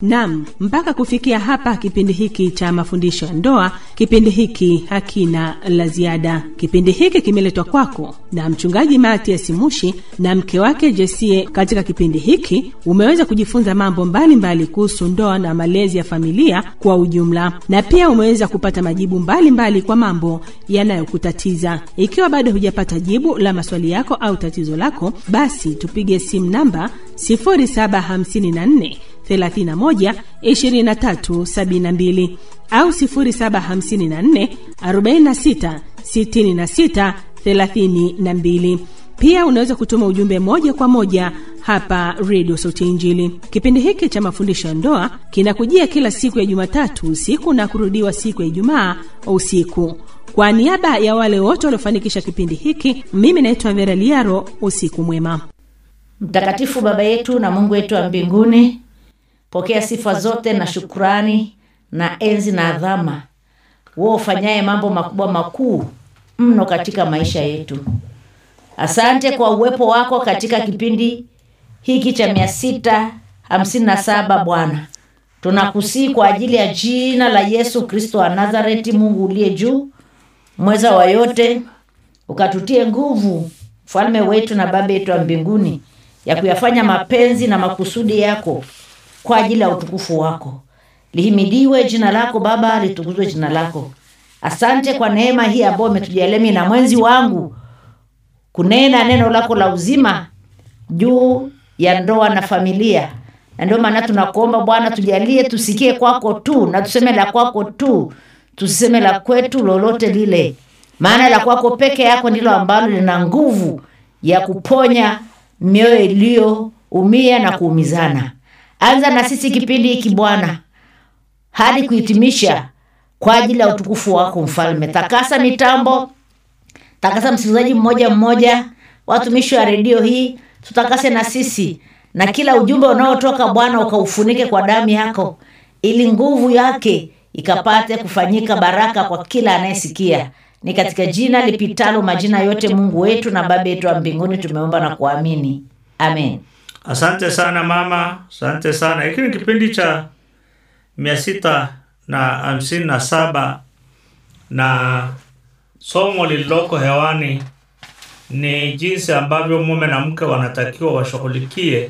Nam, mpaka kufikia hapa kipindi hiki cha mafundisho ya ndoa, kipindi hiki hakina la ziada. Kipindi hiki kimeletwa kwako na mchungaji Matias Mushi na mke wake Jesie. Katika kipindi hiki umeweza kujifunza mambo mbalimbali kuhusu ndoa na malezi ya familia kwa ujumla, na pia umeweza kupata majibu mbalimbali mbali kwa mambo yanayokutatiza. Ikiwa bado hujapata jibu la maswali yako au tatizo lako, basi tupige simu namba 0754 31 23 72 au 0754 46 66 32. Pia unaweza kutuma ujumbe moja kwa moja hapa redio Sauti ya Injili. Kipindi hiki cha mafundisho ya ndoa kinakujia kila siku ya Jumatatu usiku na kurudiwa siku ya Ijumaa usiku. Kwa niaba ya wale wote waliofanikisha kipindi hiki, mimi naitwa Vera Liaro. Usiku mwema. Mtakatifu Baba yetu na Mungu wetu wa mbinguni, pokea sifa zote na shukurani na enzi na adhama, wewe ufanyaye mambo makubwa makuu mno katika maisha yetu. Asante kwa uwepo wako katika kipindi hiki cha mia sita hamsini na saba Bwana, tunakusii kwa ajili ya jina la Yesu Kristo wa Nazareti, Mungu uliye juu, mweza wa yote, ukatutie nguvu, mfalme wetu na baba yetu wa mbinguni, ya kuyafanya mapenzi na makusudi yako kwa ajili ya utukufu wako. Lihimidiwe jina lako Baba, litukuzwe jina lako. Asante kwa neema hii ambayo umetujalia mimi na mwenzi wangu kunena neno lako la uzima juu ya ndoa na familia, na ndio maana tunakuomba Bwana, tujalie tusikie kwako tu na tuseme la kwako tu, tusiseme la kwetu lolote lile, maana la kwako peke yako ndilo ambalo lina nguvu ya kuponya mioyo iliyoumia na kuumizana. Anza na sisi kipindi hiki Bwana hadi kuhitimisha kwa ajili ya utukufu wako Mfalme. Takasa mitambo, takasa msikilizaji mmoja mmoja, watumishi wa redio hii, tutakase na sisi na kila ujumbe unaotoka Bwana ukaufunike kwa damu yako, ili nguvu yake ikapate kufanyika baraka kwa kila anayesikia. Ni katika jina lipitalo majina yote, Mungu wetu na Baba yetu wa mbinguni, tumeomba na kuamini, amen. Asante sana mama, asante sana. Hiki ni kipindi cha mia sita na hamsini na saba na somo lililoko hewani ni jinsi ambavyo mume na mke wanatakiwa washughulikie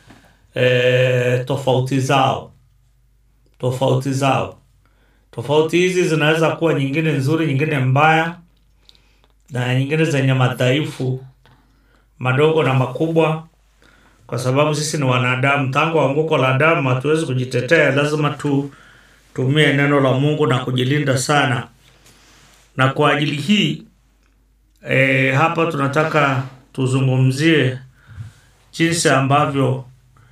e, tofauti zao tofauti zao. Tofauti hizi zinaweza kuwa nyingine nzuri, nyingine mbaya, na nyingine zenye madhaifu madogo na makubwa, kwa sababu sisi ni wanadamu. Tangu anguko la Adamu hatuwezi kujitetea, lazima tutumie neno la Mungu na kujilinda sana. Na kwa ajili hii e, hapa tunataka tuzungumzie jinsi ambavyo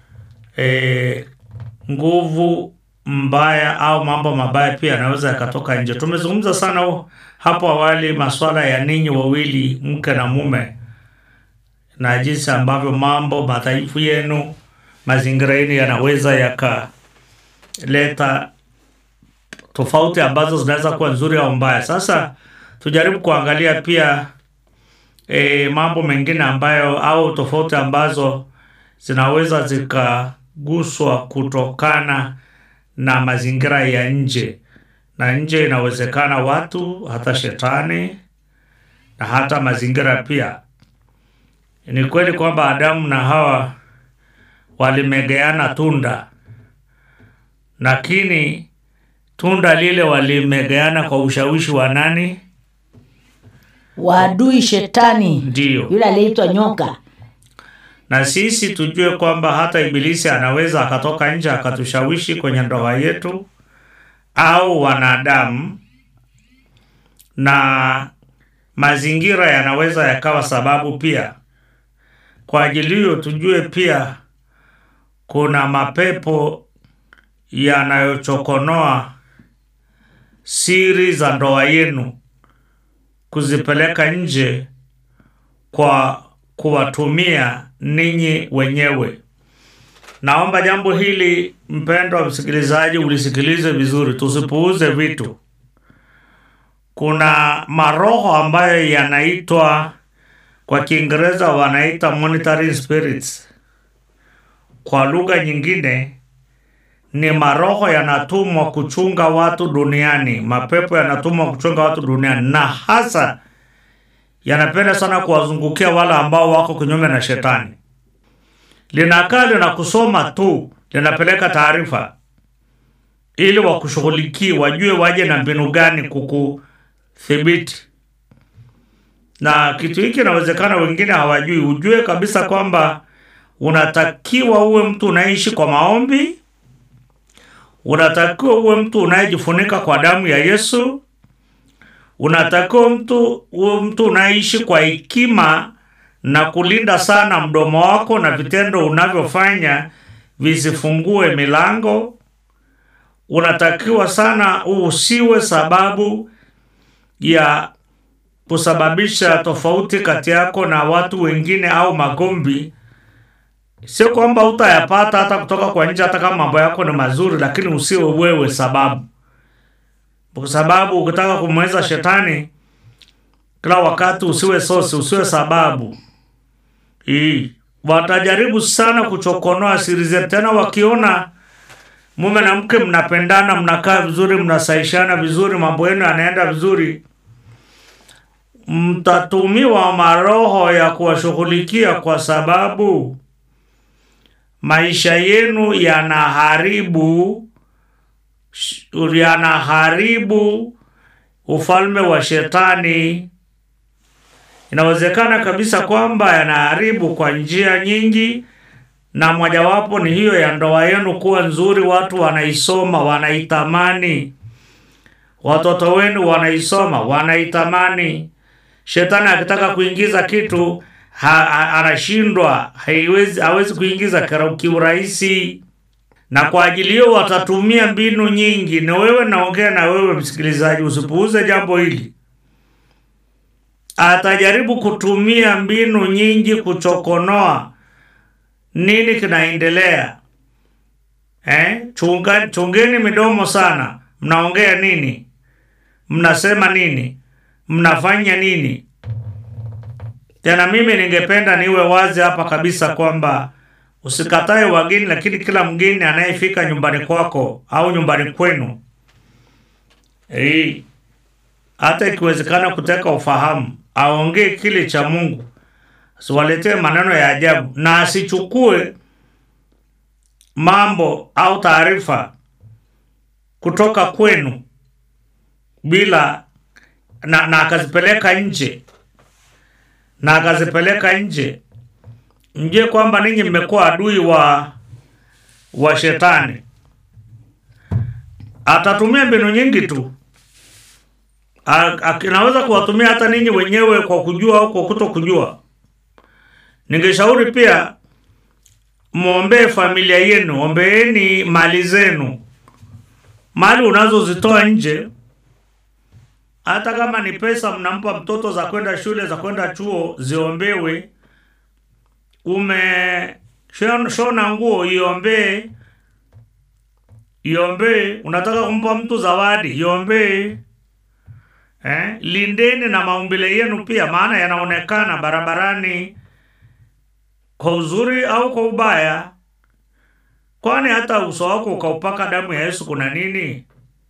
e, nguvu mbaya au mambo mabaya pia yanaweza yakatoka nje. Tumezungumza sana hapo awali masuala ya ninyi wawili, mke na mume, na jinsi ambavyo mambo madhaifu yenu, mazingira yenu yanaweza yakaleta tofauti ambazo zinaweza kuwa nzuri au mbaya. Sasa tujaribu kuangalia pia e, mambo mengine ambayo au tofauti ambazo zinaweza zikaguswa kutokana na mazingira ya nje, na nje inawezekana watu, hata shetani na hata mazingira pia. Ni kweli kwamba Adamu na Hawa walimegeana tunda, lakini tunda lile walimegeana kwa ushawishi wa nani? Waadui shetani, Ndiyo. yule aliyeitwa nyoka. na sisi tujue kwamba hata ibilisi anaweza akatoka nje akatushawishi kwenye ndoa yetu au wanadamu, na mazingira yanaweza yakawa sababu pia. Kwa ajili hiyo tujue pia kuna mapepo yanayochokonoa siri za ndoa yenu kuzipeleka nje kwa kuwatumia ninyi wenyewe. Naomba jambo hili mpendwa msikilizaji, ulisikilize vizuri, tusipuuze vitu. Kuna maroho ambayo yanaitwa kwa Kiingereza wanaita monitoring spirits, kwa lugha nyingine ni maroho yanatumwa kuchunga watu duniani, mapepo yanatumwa kuchunga watu duniani, na hasa yanapenda sana kuwazungukia wale ambao wako kinyume na shetani. Linakaa lina kusoma tu, linapeleka taarifa ili wakushughulikie, wajue waje na mbinu gani kukuthibiti. Na kitu hiki inawezekana wengine hawajui. Ujue kabisa kwamba unatakiwa uwe mtu unaishi kwa maombi, unatakiwa uwe mtu unayejifunika kwa damu ya Yesu, unatakiwa mtu uwe mtu unaishi kwa hekima na kulinda sana mdomo wako na vitendo unavyofanya visifungue milango. Unatakiwa sana usiwe sababu ya kusababisha tofauti kati yako na watu wengine au magomvi. Sio kwamba utayapata hata kutoka kwa nje, hata kama mambo yako ni mazuri, lakini usiwe wewe sababu, kwa sababu ukitaka kumweza shetani kila wakati, usiwe sosi, usiwe sababu hii. Watajaribu sana kuchokonoa siri zetu, tena wakiona mume na mke mnapendana, mnakaa vizuri, mnasaishana vizuri, mambo yenu yanaenda vizuri, mtatumiwa maroho ya kuwashughulikia kwa sababu maisha yenu yanaharibu yanaharibu ufalme wa shetani. Inawezekana kabisa kwamba yanaharibu kwa njia nyingi, na mojawapo ni hiyo ya ndoa yenu kuwa nzuri, watu wanaisoma, wanaitamani, watoto wenu wanaisoma, wanaitamani. Shetani akitaka kuingiza kitu ha, ha, anashindwa, haiwezi hawezi kuingiza kiurahisi, na kwa ajili hiyo watatumia mbinu nyingi. Ni wewe naongea na wewe msikilizaji, usipuuze jambo hili. Atajaribu kutumia mbinu nyingi kuchokonoa nini kinaendelea. Eh, chunga, chungeni midomo sana. Mnaongea nini? Mnasema nini? Mnafanya nini? Tena mimi ningependa niwe wazi hapa kabisa kwamba usikatae wageni, lakini kila mgeni anayefika nyumbani kwako au nyumbani kwenu, eh, hata ikiwezekana kuteka ufahamu, aongee kile cha Mungu, asiwaletee maneno ya ajabu, na asichukue mambo au taarifa kutoka kwenu bila na, na akazipeleka nje na akazipeleka nje. Mjue kwamba ninyi mmekuwa adui wa wa shetani. Atatumia mbinu nyingi tu, anaweza kuwatumia hata ninyi wenyewe kwa kujua au kwa kuto kujua. Ningeshauri pia mwombee familia yenu, ombeeni mali zenu, mali unazozitoa nje hata kama ni pesa mnampa mtoto za kwenda shule za kwenda chuo, ziombewe. Ume shona nguo, iombee, iombee. Unataka kumpa mtu zawadi, iombee. Eh, lindeni na maumbile yenu pia, maana yanaonekana barabarani kwa uzuri au kwa ubaya. Kwani hata uso wako ukaupaka damu ya Yesu kuna nini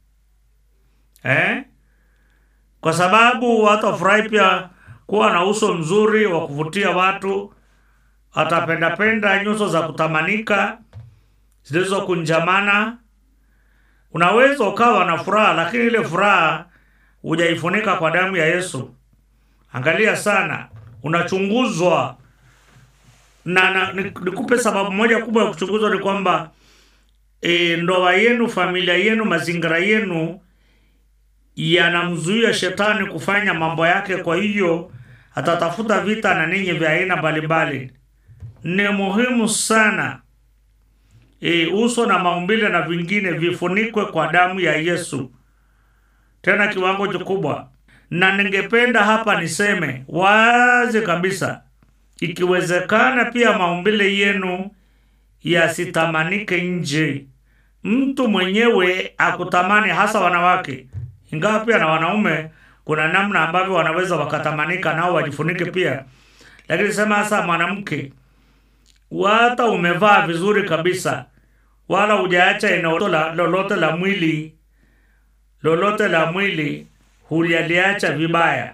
eh? Kwa sababu hatafurahi pia kuwa na uso mzuri wa kuvutia watu, atapendapenda nyuso za kutamanika zilizokunjamana. Unaweza ukawa na furaha, lakini ile furaha hujaifunika kwa damu ya Yesu. Angalia sana, unachunguzwa na, na nikupe sababu moja kubwa ya kuchunguzwa ni kwamba e, ndoa yenu, familia yenu, mazingira yenu yanamzuia shetani kufanya mambo yake. Kwa hiyo atatafuta vita na ninyi vya aina mbalimbali. Ni muhimu sana e, uso na maumbile na vingine vifunikwe kwa damu ya Yesu, tena kiwango kikubwa. Na ningependa hapa niseme wazi kabisa, ikiwezekana pia maumbile yenu yasitamanike nje, mtu mwenyewe akutamani, hasa wanawake ingawa pia na wanaume kuna namna ambavyo wanaweza wakatamanika nao wajifunike pia, lakini sema hasa mwanamke, hata umevaa vizuri kabisa, wala hujaacha eneo la- lolote la mwili lolote la mwili hulialiacha vibaya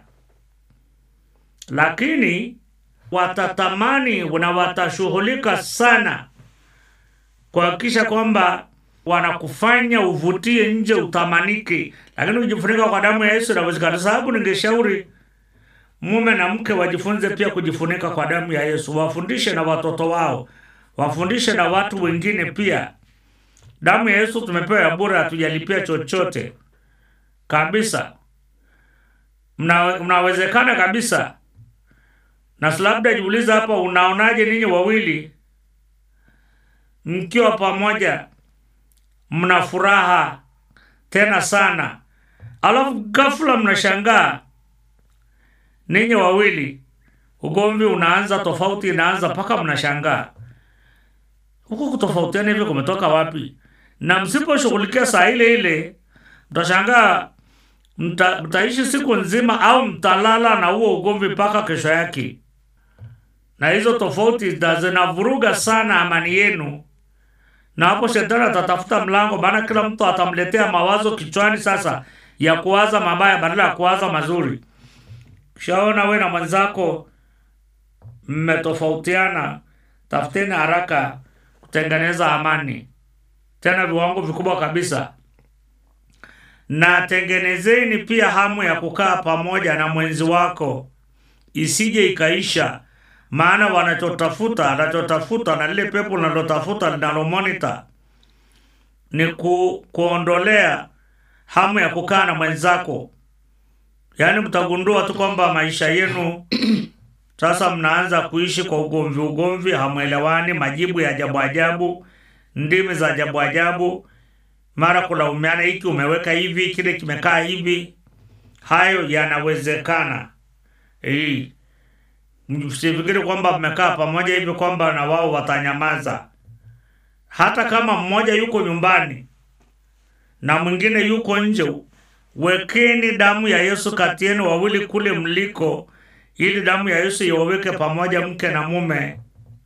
lakini watatamani na watashughulika sana kuhakikisha kwamba wanakufanya uvutie nje utamaniki lakini kujifunika kwa damu ya yesu inawezekana sababu ningeshauri mume na mke wajifunze pia kujifunika kwa damu ya yesu wafundishe na watoto wao wafundishe na watu wengine pia damu ya yesu tumepewa ya bure hatujalipia chochote kabisa Mna- mnawezekana kabisa na si labda jiuliza hapa unaonaje ninyi wawili mkiwa pamoja mna furaha tena sana alafu ghafla mnashangaa ninyi wawili ugomvi unaanza tofauti inaanza mpaka mnashangaa huku kutofautiana hivyo kumetoka wapi na msiposhughulikia saa ile ile mtashangaa mta, mtaishi siku nzima au mtalala na huo ugomvi mpaka kesho yake na hizo tofauti zina- zinavuruga sana amani yenu na hapo shetani atatafuta mlango maana kila mtu atamletea mawazo kichwani sasa ya kuwaza mabaya badala ya kuwaza mazuri kishaona we na mwenzako mmetofautiana tafuteni haraka kutengeneza amani tena viwango vikubwa kabisa na tengenezeni pia hamu ya kukaa pamoja na mwenzi wako isije ikaisha maana wanachotafuta anachotafuta na lile pepo linalotafuta linalomonita ni ku, kuondolea hamu ya kukaa na mwenzako yaani mtagundua tu kwamba maisha yenu sasa mnaanza kuishi kwa ugomvi ugomvi hamwelewani majibu ya ajabu ajabu ndimi za ajabu ajabu mara kulaumiana hiki umeweka hivi kile kimekaa hivi hayo yanawezekana hii msifikiri kwamba mmekaa pamoja hivi kwamba na wao watanyamaza hata kama mmoja yuko nyumbani na mwingine yuko nje wekeni damu ya yesu kati yenu wawili kule mliko ili damu ya yesu iwaweke pamoja mke na mume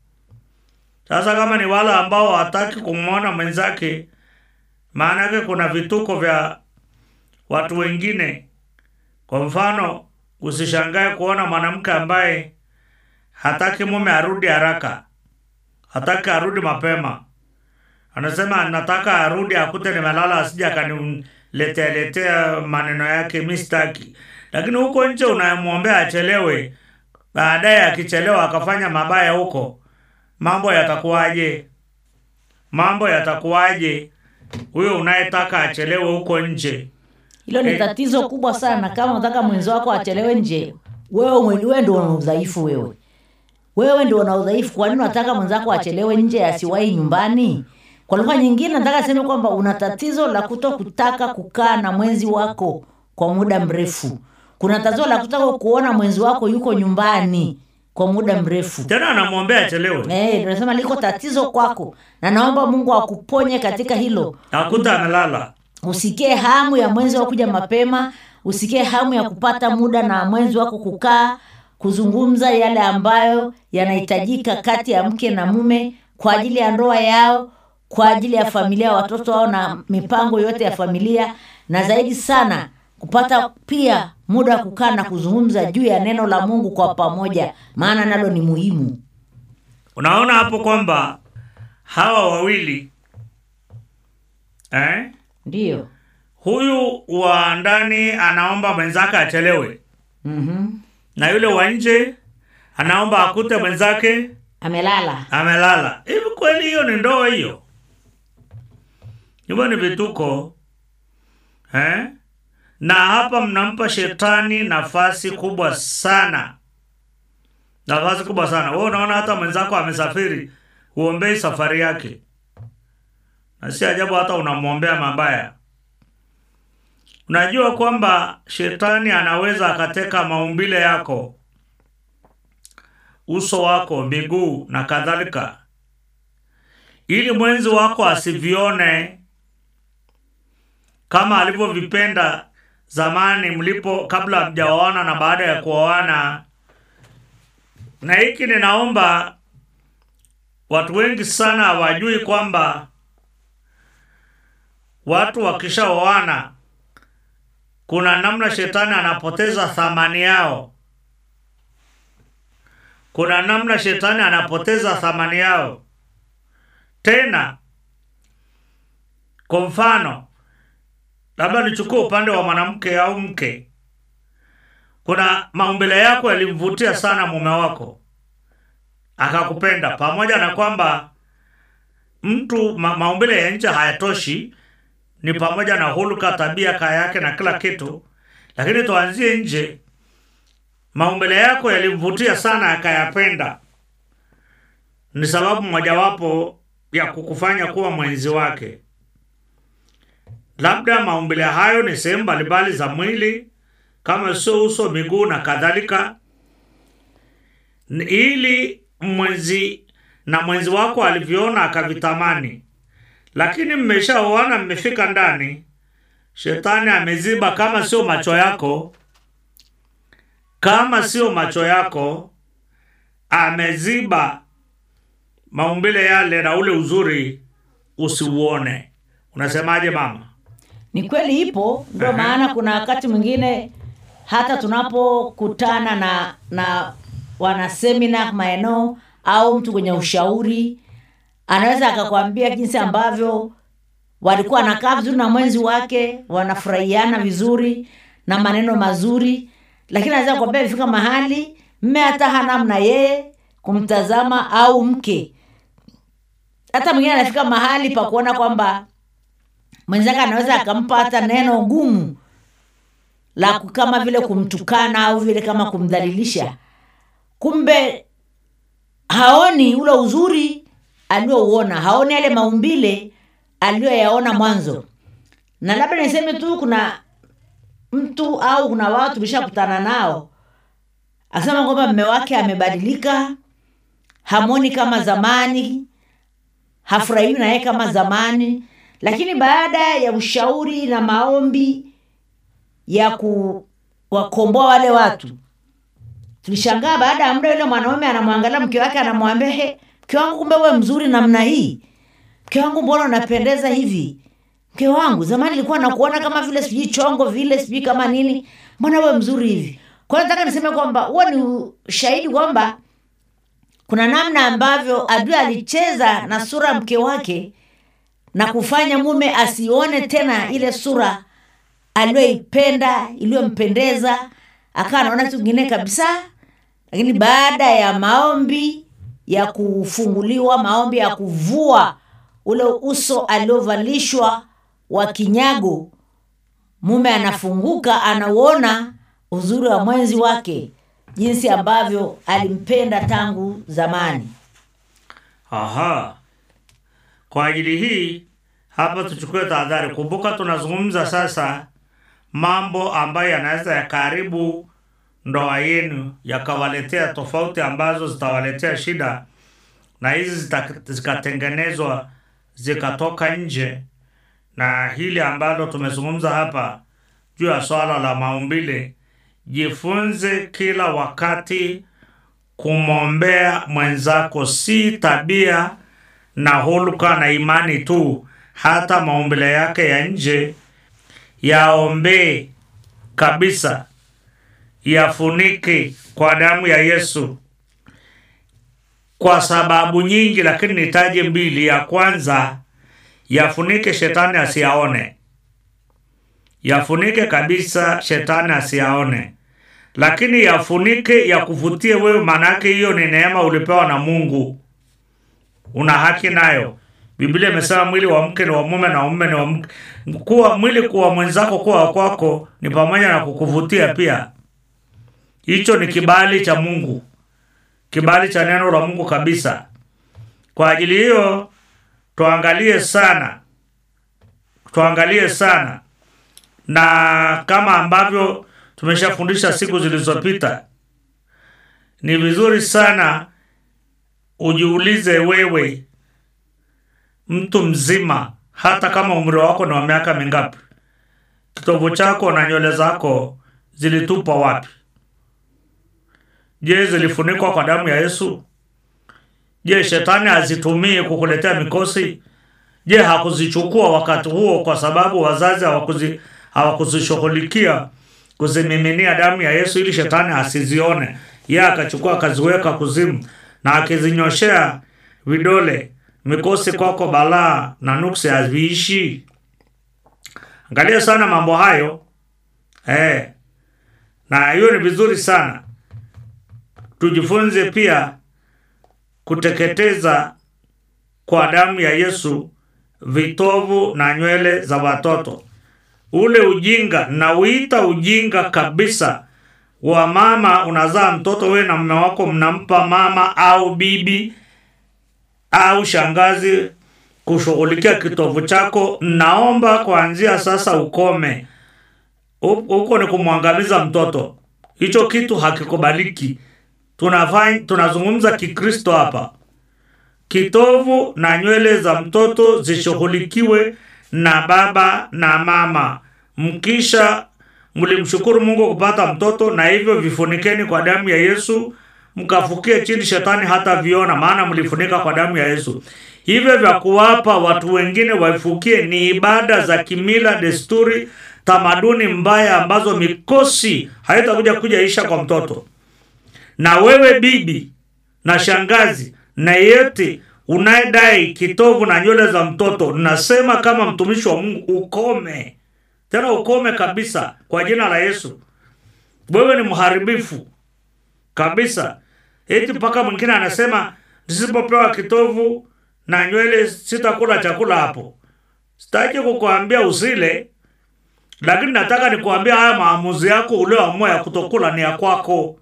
sasa kama ni wale ambao hataki kumwona mwenzake maana yake kuna vituko vya watu wengine kwa mfano usishangae kuona mwanamke ambaye hataki mume arudi haraka hataki arudi mapema anasema nataka arudi akute nimelala asija akaniletea letea maneno yake mi sitaki lakini huko nje unayemwombea achelewe baadaye akichelewa akafanya mabaya huko mambo yatakuwaje mambo yatakuwaje huyo unayetaka achelewe huko nje hilo ni Eh. tatizo kubwa sana kama unataka mwenzi wako achelewe nje wewe mwe- wewe ndio una udhaifu wewe wewe ndio una udhaifu kwa nini unataka mwenzako achelewe nje asiwahi nyumbani kwa lugha nyingine nataka seme kwamba una tatizo la kuto kutaka kukaa na mwenzi wako kwa muda mrefu kuna tatizo la kutaka kuona mwenzi wako yuko nyumbani kwa muda mrefu tena anamwombea achelewe Eh, tunasema liko tatizo kwako na naomba mungu akuponye katika hilo akuta amelala usikie hamu ya mwenzi wako kuja mapema usikie hamu ya kupata muda na mwenzi wako kukaa kuzungumza yale ambayo yanahitajika kati ya mke na mume kwa ajili ya ndoa yao kwa ajili ya familia watoto wao na mipango yote ya familia na zaidi sana kupata pia muda wa kukaa na kuzungumza juu ya neno la mungu kwa pamoja maana nalo ni muhimu unaona hapo kwamba hawa wawili eh? ndiyo huyu wa ndani anaomba mwenzake achelewe mm-hmm. na yule wa nje anaomba akute mwenzake amelala amelala hivi kweli hiyo ni ndoa hiyo hivyo ni vituko eh? na hapa mnampa shetani nafasi kubwa sana nafasi kubwa sana wewe unaona hata mwenzako amesafiri uombei safari yake na si ajabu hata unamwombea mabaya unajua kwamba shetani anaweza akateka maumbile yako uso wako miguu na kadhalika ili mwenzi wako asivione kama alivyovipenda zamani mlipo kabla hamjaoana na baada ya kuoana na hiki ninaomba watu wengi sana hawajui kwamba watu wakishaoana kuna namna shetani anapoteza thamani yao kuna namna shetani anapoteza thamani yao tena kwa mfano labda nichukue upande wa mwanamke au mke kuna maumbile yako yalimvutia sana mume wako akakupenda pamoja na kwamba mtu ma, maumbile ya nje hayatoshi ni pamoja na huluka tabia kaa yake na kila kitu lakini tuanzie nje maumbile yako yalimvutia sana akayapenda ni sababu mojawapo ya kukufanya kuwa mwenzi wake labda maumbile hayo ni sehemu mbalimbali za mwili kama sio uso miguu na kadhalika Ni ili mwenzi na mwenzi wako alivyoona akavitamani lakini mmeshaoana mmefika ndani shetani ameziba kama sio macho yako kama sio macho yako ameziba maumbile yale na ule uzuri usiuone unasemaje mama ni kweli ipo ndio Aha. maana kuna wakati mwingine hata tunapokutana na na wanasemina maeneo au mtu kwenye ushauri anaweza akakwambia jinsi ambavyo walikuwa wanakaa vizuri na mwenzi wake wanafurahiana vizuri na maneno mazuri lakini anaweza kuambia ifika mahali mme hata hanamna yeye kumtazama au mke hata mwingine anafika mahali pa kuona kwamba mwenzake anaweza akampa hata neno gumu la ku- kama vile kumtukana au vile kama kumdhalilisha kumbe haoni ule uzuri aliouona haoni yale maumbile aliyoyaona mwanzo na labda niseme tu kuna mtu au kuna watu tulishakutana nao akisema kwamba mme wake amebadilika hamoni kama zamani hafurahiwi na yeye kama zamani lakini baada ya ushauri na maombi ya kuwakomboa wale watu tulishangaa baada ya muda yule mwanaume anamwangalia mke wake anamwambia he mke wangu kumbe uwe mzuri namna hii mke wangu mbona unapendeza hivi mke wangu zamani ilikuwa nakuona kama vile sijui chongo vile sijui kama nini mbona uwe mzuri hivi kwa hiyo nataka niseme kwamba huo ni ushahidi kwamba kuna namna ambavyo adui alicheza na sura ya mke wake na kufanya mume asione tena ile sura aliyoipenda iliyompendeza akawa anaona kitu kingine kabisa lakini baada ya maombi ya kufunguliwa maombi ya kuvua ule uso aliovalishwa wa kinyago mume anafunguka anauona uzuri wa mwenzi wake jinsi ambavyo alimpenda tangu zamani Aha. Kwa ajili hii hapa tuchukue tahadhari. Kumbuka tunazungumza sasa mambo ambayo yanaweza yakaharibu ndoa yenu, yakawaletea tofauti ambazo zitawaletea shida, na hizi zita- zikatengenezwa zikatoka nje, na hili ambalo tumezungumza hapa juu ya swala la maumbile, jifunze kila wakati kumwombea mwenzako, si tabia na hulka na imani tu, hata maumbile yake ya nje yaombee kabisa, yafunike kwa damu ya Yesu, kwa sababu nyingi, lakini nitaje mbili. Ya kwanza, yafunike shetani asiyaone, yafunike kabisa, shetani asiyaone lakini yafunike yakuvutie wewe, maanake hiyo ni neema ulipewa na Mungu, una haki nayo. Biblia imesema mwili wa mke ni wa mume na mume ni wa mke. Kuwa mwili kuwa mwenzako kuwa wa kwako ni pamoja na kukuvutia pia. Hicho ni kibali cha Mungu, kibali cha neno la Mungu kabisa. Kwa ajili hiyo tuangalie sana, tuangalie sana na kama ambavyo tumeshafundisha siku zilizopita, ni vizuri sana ujiulize wewe, mtu mzima, hata kama umri wako ni wa miaka mingapi, kitovu chako na nywele zako zilitupwa wapi? Je, zilifunikwa kwa damu ya Yesu? Je, shetani azitumie kukuletea mikosi? je hakuzichukua wakati huo kwa sababu wazazi hawakuzi hawakuzishughulikia kuzimiminia damu ya yesu ili shetani asizione ye akachukua akaziweka kuzimu na akizinyoshea vidole mikosi kwako balaa na nuksi haviishi angalia sana mambo hayo eh. na hiyo ni vizuri sana tujifunze pia kuteketeza kwa damu ya yesu vitovu na nywele za watoto ule ujinga nauita ujinga kabisa wa mama unazaa mtoto wewe na mume wako mnampa mama au bibi au shangazi kushughulikia kitovu chako naomba kuanzia sasa ukome Hu- huko ni kumwangamiza mtoto hicho kitu hakikubaliki tunafanya tunazungumza kikristo hapa kitovu na nywele za mtoto zishughulikiwe na baba na mama mkisha mlimshukuru mungu kupata mtoto na hivyo vifunikeni kwa damu ya yesu mkafukie chini shetani hata viona maana mlifunika kwa damu ya yesu hivyo vya kuwapa watu wengine waifukie ni ibada za kimila desturi tamaduni mbaya ambazo mikosi haitakuja kuja isha kwa mtoto na wewe bibi na shangazi na yeyote unayedai kitovu na nywele za mtoto nasema kama mtumishi wa mungu ukome tena ukome kabisa kwa jina la yesu wewe ni mharibifu kabisa eti mpaka mwingine anasema nisipopewa kitovu na nywele sitakula chakula hapo sitaki kukuambia usile lakini nataka nikuambia haya maamuzi yako ulioamua ya kutokula ni ya kwako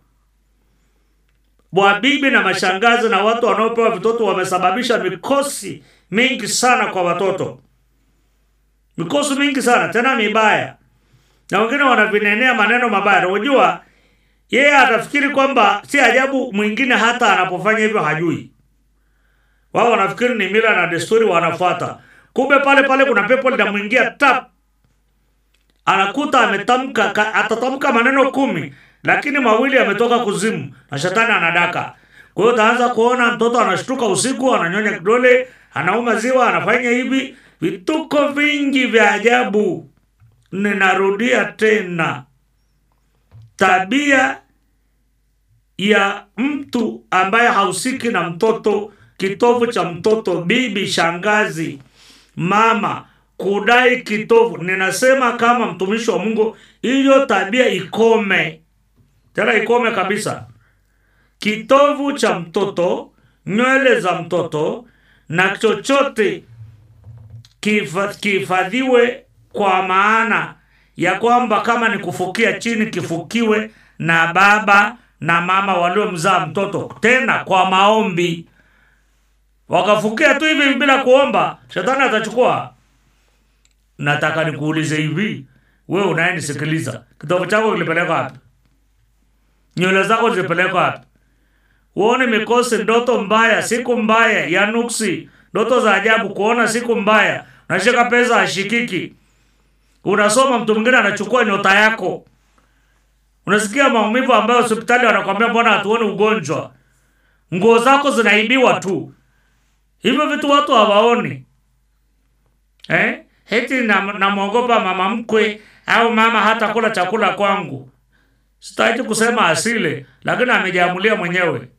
wabibi na mashangazi na watu wanaopewa vitoto wamesababisha mikosi mingi sana kwa watoto mikosi mingi sana tena mibaya na wengine wanavinenea maneno mabaya na unajua yeye atafikiri kwamba si ajabu mwingine hata anapofanya hivyo hajui wao wanafikiri ni mila na desturi wanafuata kumbe pale pale kuna pepo linamwingia tap anakuta ametamka ka- atatamka maneno kumi lakini mawili yametoka kuzimu na shetani anadaka kwa hiyo utaanza kuona mtoto anashtuka usiku ananyonya kidole anauma ziwa anafanya hivi vituko vingi vya ajabu ninarudia tena tabia ya mtu ambaye hahusiki na mtoto kitovu cha mtoto bibi shangazi mama kudai kitovu ninasema kama mtumishi wa mungu hiyo tabia ikome tena ikome kabisa kitovu cha mtoto nywele za mtoto na chochote kifa- kihifadhiwe kwa maana ya kwamba kama ni kufukia chini kifukiwe na baba na mama waliomzaa mtoto tena kwa maombi wakafukia tu hivi bila kuomba shetani atachukua nataka nikuulize hivi we unayenisikiliza kitovu chako kilipelekwa wapi nywele zako zilipelekwa wapi uone mikosi ndoto mbaya siku mbaya ya nuksi ndoto za ajabu kuona siku mbaya unashika pesa ashikiki unasoma mtu mwingine anachukua nyota yako unasikia maumivu ambayo hospitali wanakwambia mbona hatuoni ugonjwa nguo zako zinaibiwa tu hivyo vitu watu hawaoni eh? heti namwogopa na mama mkwe au mama hata kula chakula kwangu sitaki kusema asile lakini amejiamulia mwenyewe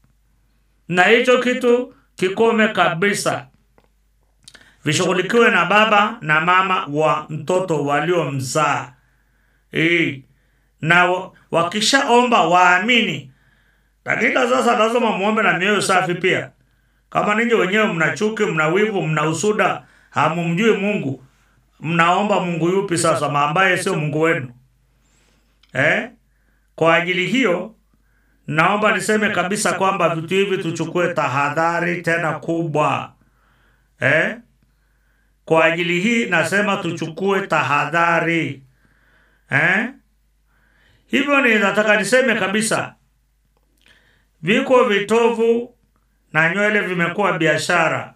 na hicho kitu kikome kabisa vishughulikiwe na baba na mama wa mtoto waliomzaa Eh, na wa- wakishaomba waamini lakini sasa lazima muombe na mioyo safi pia kama ninyi wenyewe mna chuki mna wivu mna usuda hamumjui mungu mnaomba mungu yupi sasa ma ambaye sio mungu wenu eh? kwa ajili hiyo naomba niseme kabisa kwamba vitu hivi tuchukue tahadhari tena kubwa eh? kwa ajili hii nasema tuchukue tahadhari eh? hivyo ni nataka niseme kabisa viko vitovu na nywele vimekuwa biashara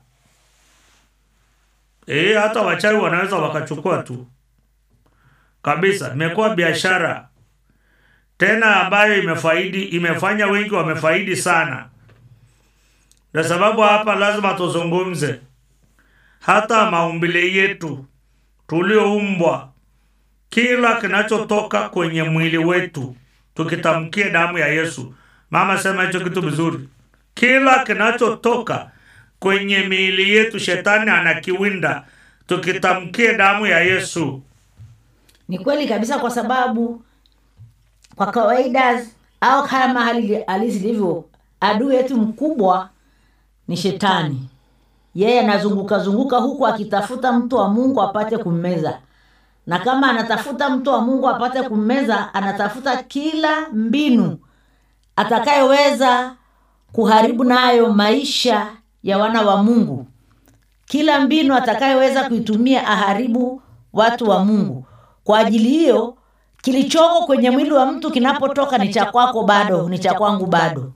e, hata wachawi wanaweza wakachukua tu kabisa imekuwa biashara tena ambayo imefaidi imefanya wengi wamefaidi sana na sababu hapa lazima tuzungumze hata maumbile yetu tulioumbwa, kila kinachotoka kwenye mwili wetu tukitamkie damu ya Yesu. Mama sema hicho kitu vizuri, kila kinachotoka kwenye miili yetu shetani anakiwinda, tukitamkie damu ya Yesu. ni kweli kabisa kwa sababu kwa kawaida au kama hali halisi ilivyo adui yetu mkubwa ni shetani yeye anazunguka zunguka huku akitafuta mtu wa mungu apate kummeza na kama anatafuta mtu wa mungu apate kummeza anatafuta kila mbinu atakayeweza kuharibu nayo maisha ya wana wa mungu kila mbinu atakayeweza kuitumia aharibu watu wa mungu kwa ajili hiyo kilichoko kwenye mwili wa mtu kinapotoka ni cha kwako bado ni cha kwangu bado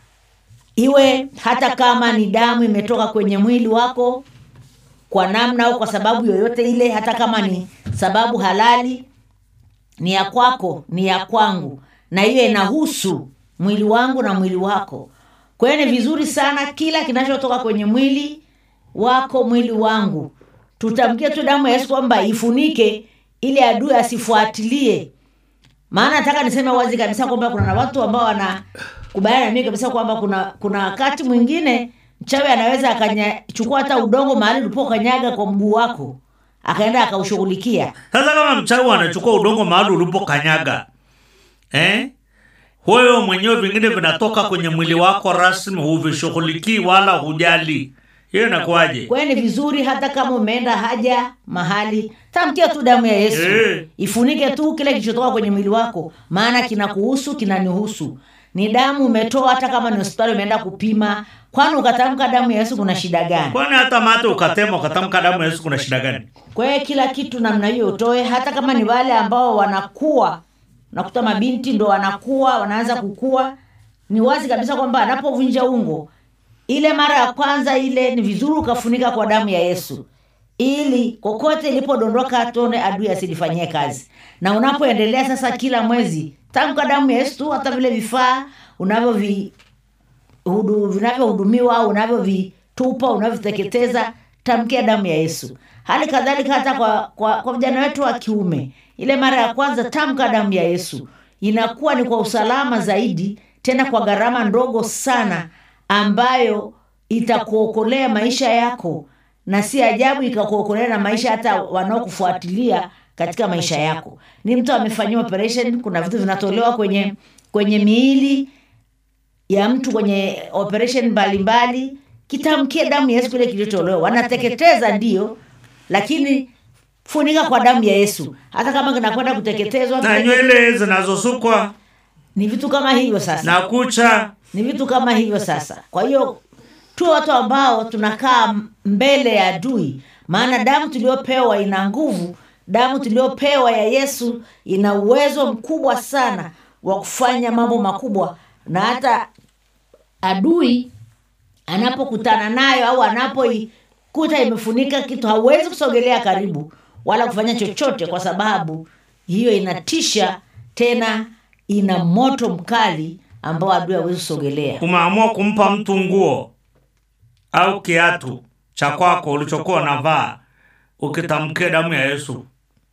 iwe hata kama ni damu imetoka kwenye mwili wako kwa namna au kwa sababu yoyote ile hata kama ni sababu halali ni ya kwako ni ya kwangu na hiyo inahusu mwili wangu na mwili wako kwa hiyo ni vizuri sana kila kinachotoka kwenye mwili wako mwili wangu tutamkie tu damu ya yesu kwamba ifunike ili adui asifuatilie maana nataka niseme wazi kabisa kwamba kuna na watu ambao wanakubaliana na mimi kabisa kwamba kuna kuna wakati mwingine mchawi anaweza akachukua hata udongo mahali ulipokanyaga kwa mguu wako akaenda akaushughulikia Sasa kama mchawi anachukua udongo mahali ulipokanyaga eh? Wewe mwenyewe vingine vinatoka kwenye mwili wako rasmi, huvishughulikii wala hujali, hiyo inakuwaje? kwa hiyo ni vizuri hata kama umeenda haja mahali tamkia tu damu ya yesu Eh. ifunike tu kile kilichotoka kwenye mwili wako maana kinakuhusu kinanihusu ni damu umetoa hata kama ni hospitali umeenda kupima kwani ukatamka damu ya yesu kuna shida gani Kwani hata mate ukatema ukatamka damu ya Yesu, kuna shida gani? kwa hiyo kila kitu namna hiyo utoe hata kama ni wale ambao wanakuwa nakuta mabinti ndo wanakuwa wanaanza kukua ni wazi kabisa kwamba anapovunja ungo ile mara ya kwanza ile ni vizuri ukafunika kwa damu ya yesu ili kokote ilipodondoka tone adui asilifanyie kazi na unapoendelea sasa kila mwezi tamka damu ya yesu tu hata vile vifaa unavyovi hudu- vinavyohudumiwa au unavyovitupa unavyoteketeza tamkia damu ya yesu hali kadhalika hata kwa, kwa, kwa vijana wetu wa kiume ile mara ya kwanza tamka damu ya yesu inakuwa ni kwa usalama zaidi tena kwa gharama ndogo sana ambayo itakuokolea maisha yako na si ajabu ikakuokolea na maisha hata wanaokufuatilia katika maisha yako ni mtu amefanyiwa operation kuna vitu vinatolewa kwenye kwenye miili ya mtu kwenye operation mbalimbali kitamkie damu ya yesu kile kilichotolewa wanateketeza ndio lakini funika kwa damu ya yesu hata kama kinakwenda kuteketezwa Na nywele zinazosukwa ni vitu kama hivyo sasa na kucha ni vitu kama hivyo sasa kwa hiyo tu watu ambao tunakaa mbele ya adui maana damu tuliopewa ina nguvu damu tuliopewa ya yesu ina uwezo mkubwa sana wa kufanya mambo makubwa na hata adui anapokutana nayo au anapoikuta imefunika kitu hauwezi kusogelea karibu wala kufanya chochote kwa sababu hiyo inatisha tena ina moto mkali ambao adui hawezi kusogelea umeamua kumpa mtu nguo au kiatu cha kwako ulichokuwa unavaa ukitamkia damu ya Yesu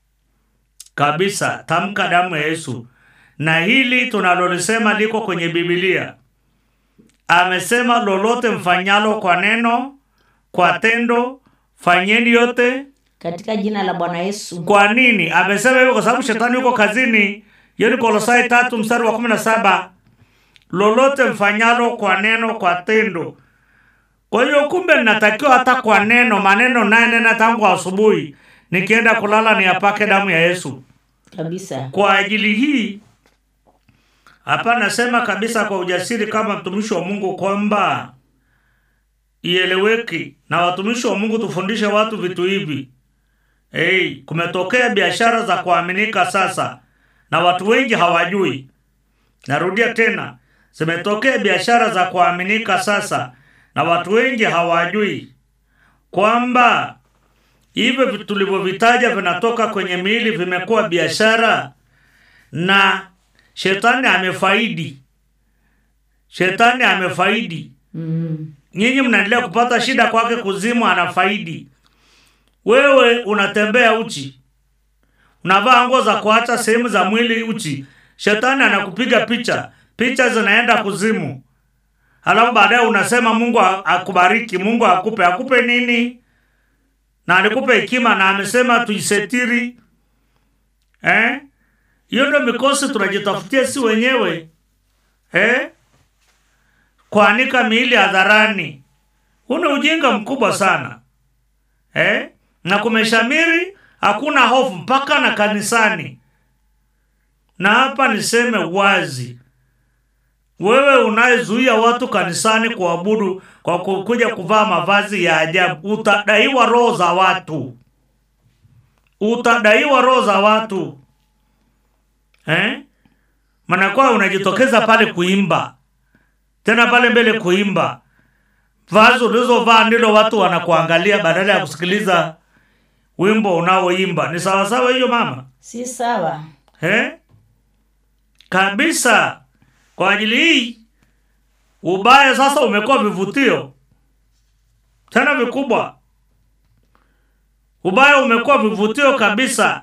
kabisa, tamka damu ya Yesu. Na hili tunalolisema liko kwenye Biblia. Amesema, lolote mfanyalo kwa neno, kwa tendo, fanyeni yote katika jina la bwana yesu kwa nini amesema hivyo? Kwa sababu shetani yuko kazini. Hiyo ni Kolosai tatu mstari wa kumi na saba lolote mfanyalo kwa neno, kwa tendo. Kwa hiyo kumbe ninatakiwa hata kwa neno, maneno naye nena tangu asubuhi, nikienda kulala niyapake damu ya Yesu. kabisa Kwa ajili hii hapa nasema kabisa kwa ujasiri kama mtumishi wa Mungu kwamba ieleweki, na watumishi wa Mungu tufundishe watu vitu hivi. Hey, kumetokea biashara za kuaminika sasa na watu wengi hawajui. Narudia tena, zimetokea biashara za kuaminika sasa na watu wengi hawajui kwamba hivyo vitu tulivyovitaja vinatoka kwenye miili, vimekuwa biashara na shetani amefaidi. Shetani amefaidi. mm. Nyinyi mnaendelea kupata shida kwake, kuzimu anafaidi. wewe unatembea uchi unavaa nguo za kuacha sehemu za mwili uchi shetani anakupiga picha picha zinaenda kuzimu halafu baadaye unasema mungu a- akubariki mungu akupe akupe nini na alikupe hekima na amesema tuisetiri eh? hiyo ndo mikosi tunajitafutia si wenyewe eh? kuanika miili hadharani huu ni ujinga mkubwa sana eh? na kumeshamiri hakuna hofu mpaka na kanisani na hapa niseme wazi wewe unayezuia watu kanisani kuabudu kwa ku- kuja kuvaa mavazi ya ajabu utadaiwa roho za watu utadaiwa roho za watu eh? manakuwa unajitokeza pale kuimba tena pale mbele kuimba vazi ulizovaa ndilo watu wanakuangalia badala ya kusikiliza wimbo unaoimba ni sawasawa hiyo mama si sawa eh? kabisa kwa ajili hii ubaya sasa umekuwa vivutio tena vikubwa ubaya umekuwa vivutio kabisa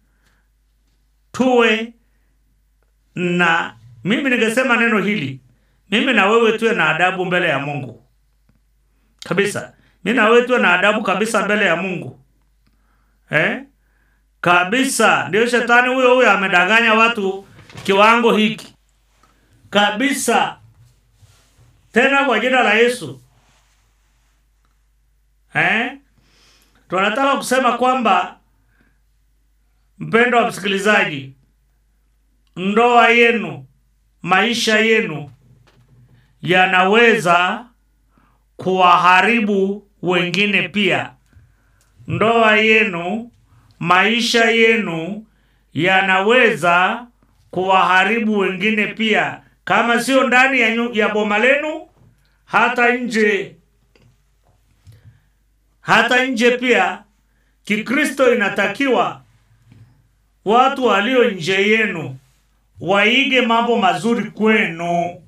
tuwe na mimi ningesema neno hili mimi na wewe tuwe na adabu mbele ya mungu kabisa mi na wewe tuwe na adabu kabisa mbele ya mungu eh? kabisa ndio shetani huyo huyo amedanganya watu kiwango hiki kabisa tena kwa jina la yesu eh? tunataka kusema kwamba mpendo wa msikilizaji ndoa yenu maisha yenu yanaweza kuwaharibu wengine pia ndoa yenu maisha yenu yanaweza kuwaharibu wengine pia kama sio ndani ya, nyu- ya boma lenu hata nje hata nje pia kikristo inatakiwa watu walio nje yenu waige mambo mazuri kwenu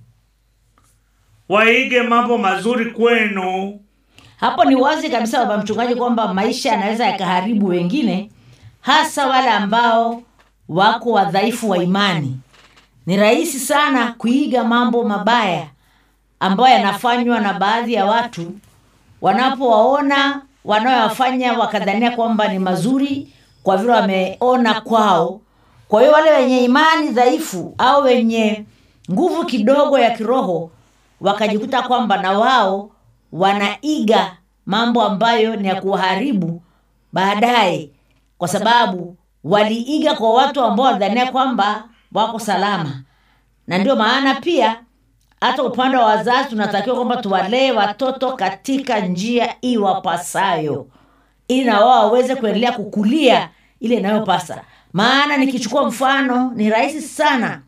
waige mambo mazuri kwenu hapo ni wazi kabisa baba mchungaji kwamba maisha yanaweza yakaharibu wengine hasa wale ambao wako wadhaifu wa imani ni rahisi sana kuiga mambo mabaya ambayo yanafanywa na baadhi ya watu wanapowaona wanaoyafanya wakadhania kwamba ni mazuri kwa vile wameona kwao kwa hiyo wale wenye imani dhaifu au wenye nguvu kidogo ya kiroho wakajikuta kwamba na wao wanaiga mambo ambayo ni ya kuharibu baadaye kwa sababu waliiga kwa watu ambao walidhania kwamba wako salama na ndio maana pia hata upande wa wazazi tunatakiwa kwamba tuwalee watoto katika njia iwapasayo ili na wao waweze kuendelea kukulia ile inayopasa maana nikichukua mfano ni rahisi sana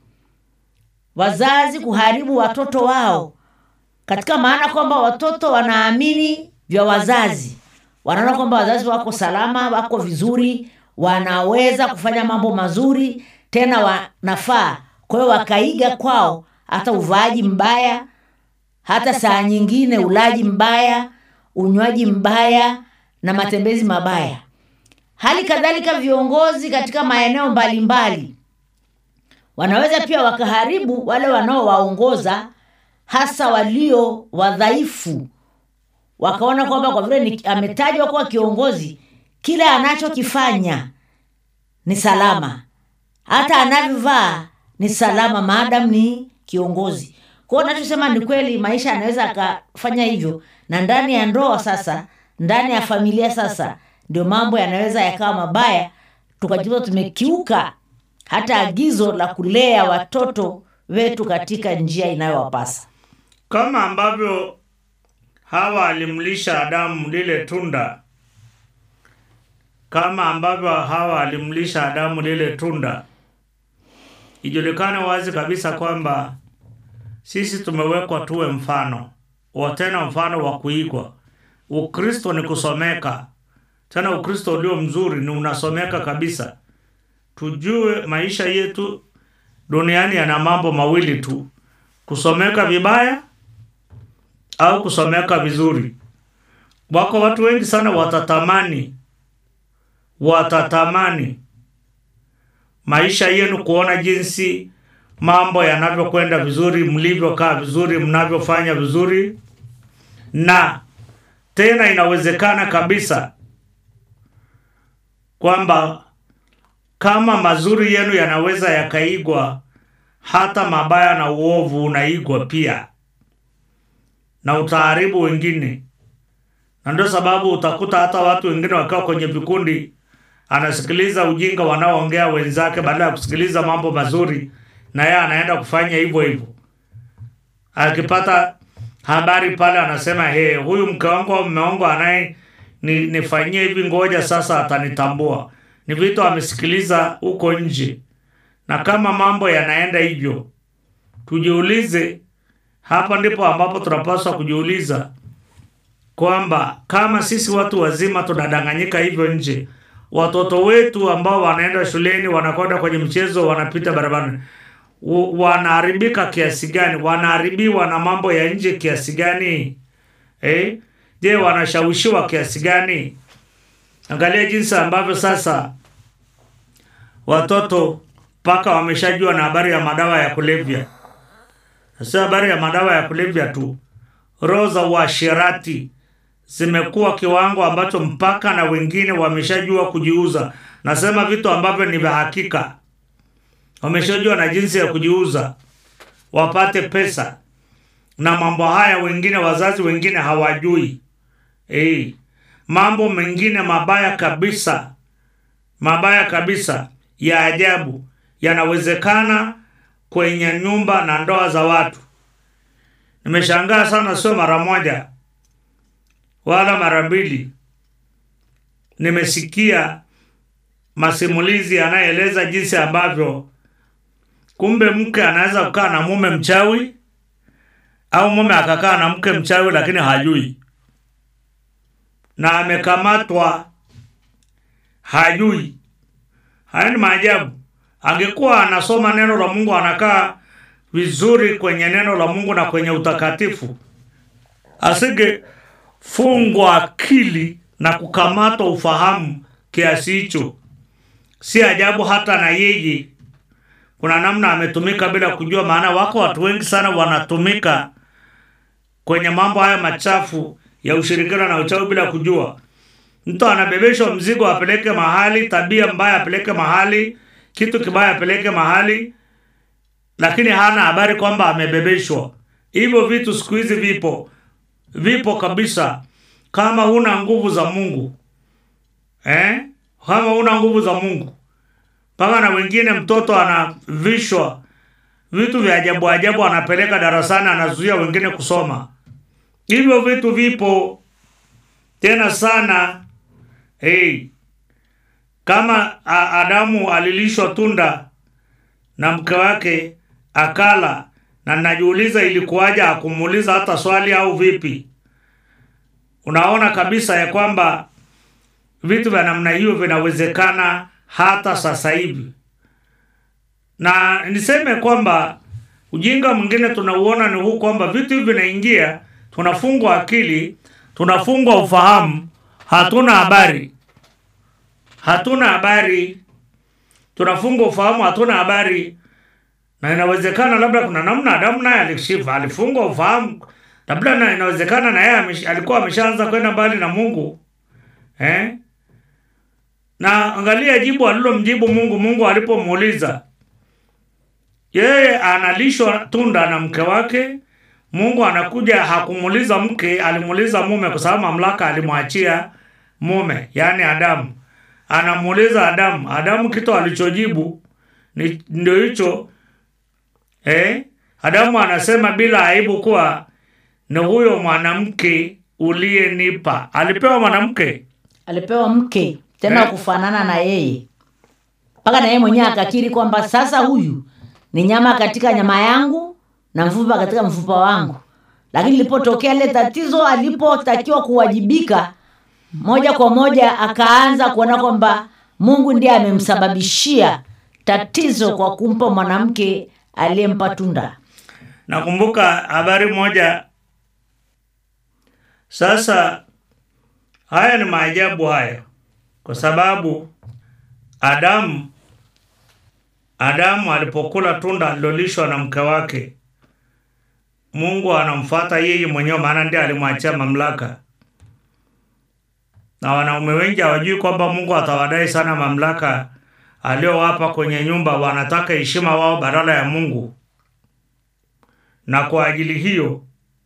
wazazi kuharibu watoto wao katika maana kwamba watoto wanaamini vya wazazi wanaona kwamba wazazi wako salama wako vizuri wanaweza kufanya mambo mazuri tena wanafaa kwa hiyo wakaiga kwao hata uvaaji mbaya hata saa nyingine ulaji mbaya unywaji mbaya na matembezi mabaya hali kadhalika viongozi katika maeneo mbalimbali wanaweza pia wakaharibu wale wanaowaongoza hasa walio wadhaifu wakaona kwamba kwa vile ni- ametajwa kuwa kiongozi kile anachokifanya ni salama hata anavyovaa ni salama maadam ni kiongozi kwao nachosema ni kweli maisha yanaweza akafanya hivyo na ndani ya ndoa sasa ndani ya familia sasa ndio mambo yanaweza yakawa mabaya tukajikuta tumekiuka hata agizo la kulea watoto wetu katika njia inayowapasa kama ambavyo hawa alimlisha adamu lile tunda kama ambavyo hawa alimlisha adamu lile tunda ijulikane wazi kabisa kwamba sisi tumewekwa tuwe mfano wa tena mfano wa kuigwa ukristo ni kusomeka tena ukristo ulio mzuri ni unasomeka kabisa tujue maisha yetu duniani yana mambo mawili tu kusomeka vibaya au kusomeka vizuri wako watu wengi sana watatamani watatamani maisha yenu, kuona jinsi mambo yanavyokwenda vizuri, mlivyokaa vizuri, mnavyofanya vizuri, na tena inawezekana kabisa kwamba kama mazuri yenu yanaweza yakaigwa, hata mabaya na uovu unaigwa pia, na utaharibu wengine. Na ndio sababu utakuta hata watu wengine wakiwa kwenye vikundi, anasikiliza ujinga wanaoongea wenzake badala ya kusikiliza mambo mazuri, na yeye anaenda kufanya hivyo hivyo. Akipata habari pale, anasema he, huyu mke wangu au mume wangu anaye ni, nifanyie hivi, ngoja sasa atanitambua. Ni vitu amesikiliza huko nje, na kama mambo yanaenda hivyo, tujiulize. Hapa ndipo ambapo tunapaswa kujiuliza kwamba kama sisi watu wazima tunadanganyika hivyo nje, watoto wetu ambao wanaenda shuleni, wanakwenda kwenye mchezo, wanapita barabarani, w- wanaharibika kiasi gani? Wanaharibiwa na mambo ya nje kiasi gani? Eh? Je, wanashawishiwa kiasi gani? Angalia jinsi ambavyo sasa watoto mpaka wameshajua na habari ya madawa ya kulevya. Sio habari ya madawa ya kulevya tu, roho za uasherati zimekuwa kiwango ambacho mpaka na wengine wameshajua kujiuza. Nasema vitu ambavyo ni vya hakika, wameshajua na jinsi ya kujiuza wapate pesa, na mambo haya wengine, wazazi wengine hawajui. Eh, mambo mengine mabaya kabisa, mabaya kabisa ya ajabu yanawezekana kwenye nyumba na ndoa za watu. Nimeshangaa sana, sio mara moja wala mara mbili, nimesikia masimulizi yanayoeleza jinsi ambavyo kumbe mke anaweza kukaa na mume mchawi au mume akakaa na mke mchawi, lakini hajui na amekamatwa, hajui. Haya ni maajabu. Angekuwa anasoma neno la Mungu, anakaa vizuri kwenye neno la Mungu na kwenye utakatifu, asingefungwa akili na kukamatwa ufahamu kiasi hicho. Si ajabu hata na yeye kuna namna ametumika bila kujua, maana wako watu wengi sana wanatumika kwenye mambo haya machafu ya ushirikina na uchawi bila kujua. Mtu anabebeshwa mzigo apeleke mahali, tabia mbaya apeleke mahali, kitu kibaya apeleke mahali, lakini hana habari kwamba amebebeshwa. Hivyo vitu siku hizi vipo, vipo kabisa. Kama huna nguvu za Mungu eh? Kama huna nguvu za Mungu, mpaka na wengine, mtoto anavishwa vitu vya ajabu ajabu, anapeleka darasani, anazuia wengine kusoma. Hivyo vitu vipo tena sana. Hey, kama a, Adamu alilishwa tunda na mke wake akala, na najiuliza ilikuwaje, akumuuliza hata swali au vipi? Unaona kabisa ya kwamba vitu vya namna hiyo vinawezekana hata sasa hivi, na niseme kwamba ujinga mwingine tunauona ni huu kwamba vitu hivi vinaingia, tunafungwa akili, tunafungwa ufahamu, hatuna habari, hatuna habari, tunafungwa ufahamu, hatuna habari. Na inawezekana labda kuna namna Adamu naye alishifa, alifungwa ufahamu, labda na inawezekana na yeye amesh- alikuwa ameshaanza kwenda mbali na Mungu eh? Na angalia jibu alilomjibu Mungu. Mungu alipomuuliza yeye analishwa tunda na mke wake. Mungu anakuja, hakumuuliza mke, alimuuliza mume, kwa sababu mamlaka alimwachia mume, yaani Adamu. Anamuuliza Adamu. Adamu kitu alichojibu ni ndio hicho eh? Adamu anasema bila aibu kuwa ni huyo mwanamke uliyenipa. Alipewa mwanamke alipewa mke tena Eh. kufanana na yeye mpaka na yeye mwenyewe akakiri kwamba sasa huyu ni nyama katika nyama yangu na mfupa katika mfupa wangu lakini lilipotokea ile tatizo alipotakiwa kuwajibika moja kwa moja akaanza kuona kwamba mungu ndiye amemsababishia tatizo kwa kumpa mwanamke aliyempa tunda Nakumbuka habari moja. Sasa haya ni maajabu haya, kwa kwa sababu Adamu Adamu alipokula tunda alilolishwa na mke wake, Mungu anamfuata yeye mwenyewe, maana ndiye alimwachia mamlaka. Na wanaume wengi hawajui kwamba Mungu atawadai sana mamlaka aliyowapa kwenye nyumba, wanataka heshima wao badala ya Mungu. Na kwa ajili hiyo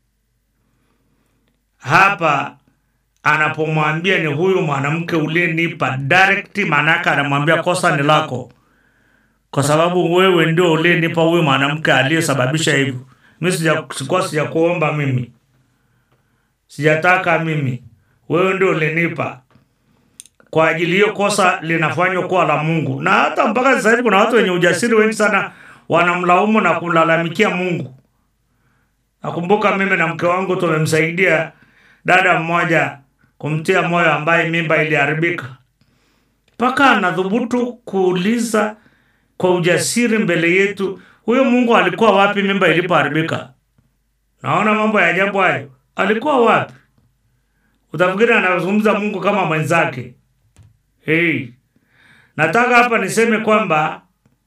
hapa anapomwambia ni huyu mwanamke uliyenipa direct, maanake anamwambia kosa ni lako, kwa sababu wewe ndio uliyenipa huyu mwanamke aliyesababisha hivyo. Mi sija- sikuwa sijakuomba mimi, sijataka mimi, wewe ndio ulinipa. Kwa ajili hiyo kosa linafanywa kuwa la Mungu, na hata mpaka sasa hivi kuna watu wenye ujasiri wengi sana wanamlaumu na kulalamikia Mungu. Nakumbuka mimi na mke wangu tumemsaidia dada mmoja kumtia moyo ambaye mimba iliharibika, mpaka anadhubutu kuuliza kwa ujasiri mbele yetu, huyo Mungu alikuwa wapi mimba ilipoharibika? Naona mambo ya ajabu hayo. Alikuwa wapi? Utafikiri anazungumza Mungu kama mwenzake. Hey, nataka hapa niseme kwamba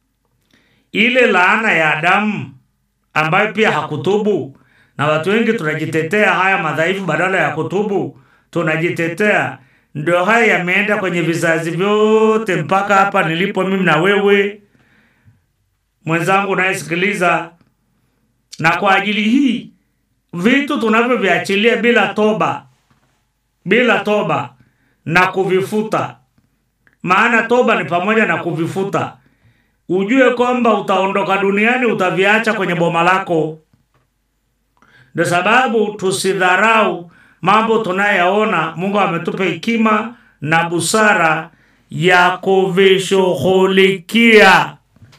ile laana ya Adamu ambayo pia hakutubu, na watu wengi tunajitetea haya madhaifu, badala ya kutubu tunajitetea. Ndio haya yameenda kwenye vizazi vyote mpaka hapa nilipo mimi na wewe mwenzangu unayesikiliza. Na kwa ajili hii vitu tunavyoviachilia bila toba, bila toba na kuvifuta, maana toba ni pamoja na kuvifuta ujue kwamba utaondoka duniani, utaviacha kwenye boma lako. Ndio sababu tusidharau mambo tunayoyaona. Mungu ametupa hekima na busara ya kuvishughulikia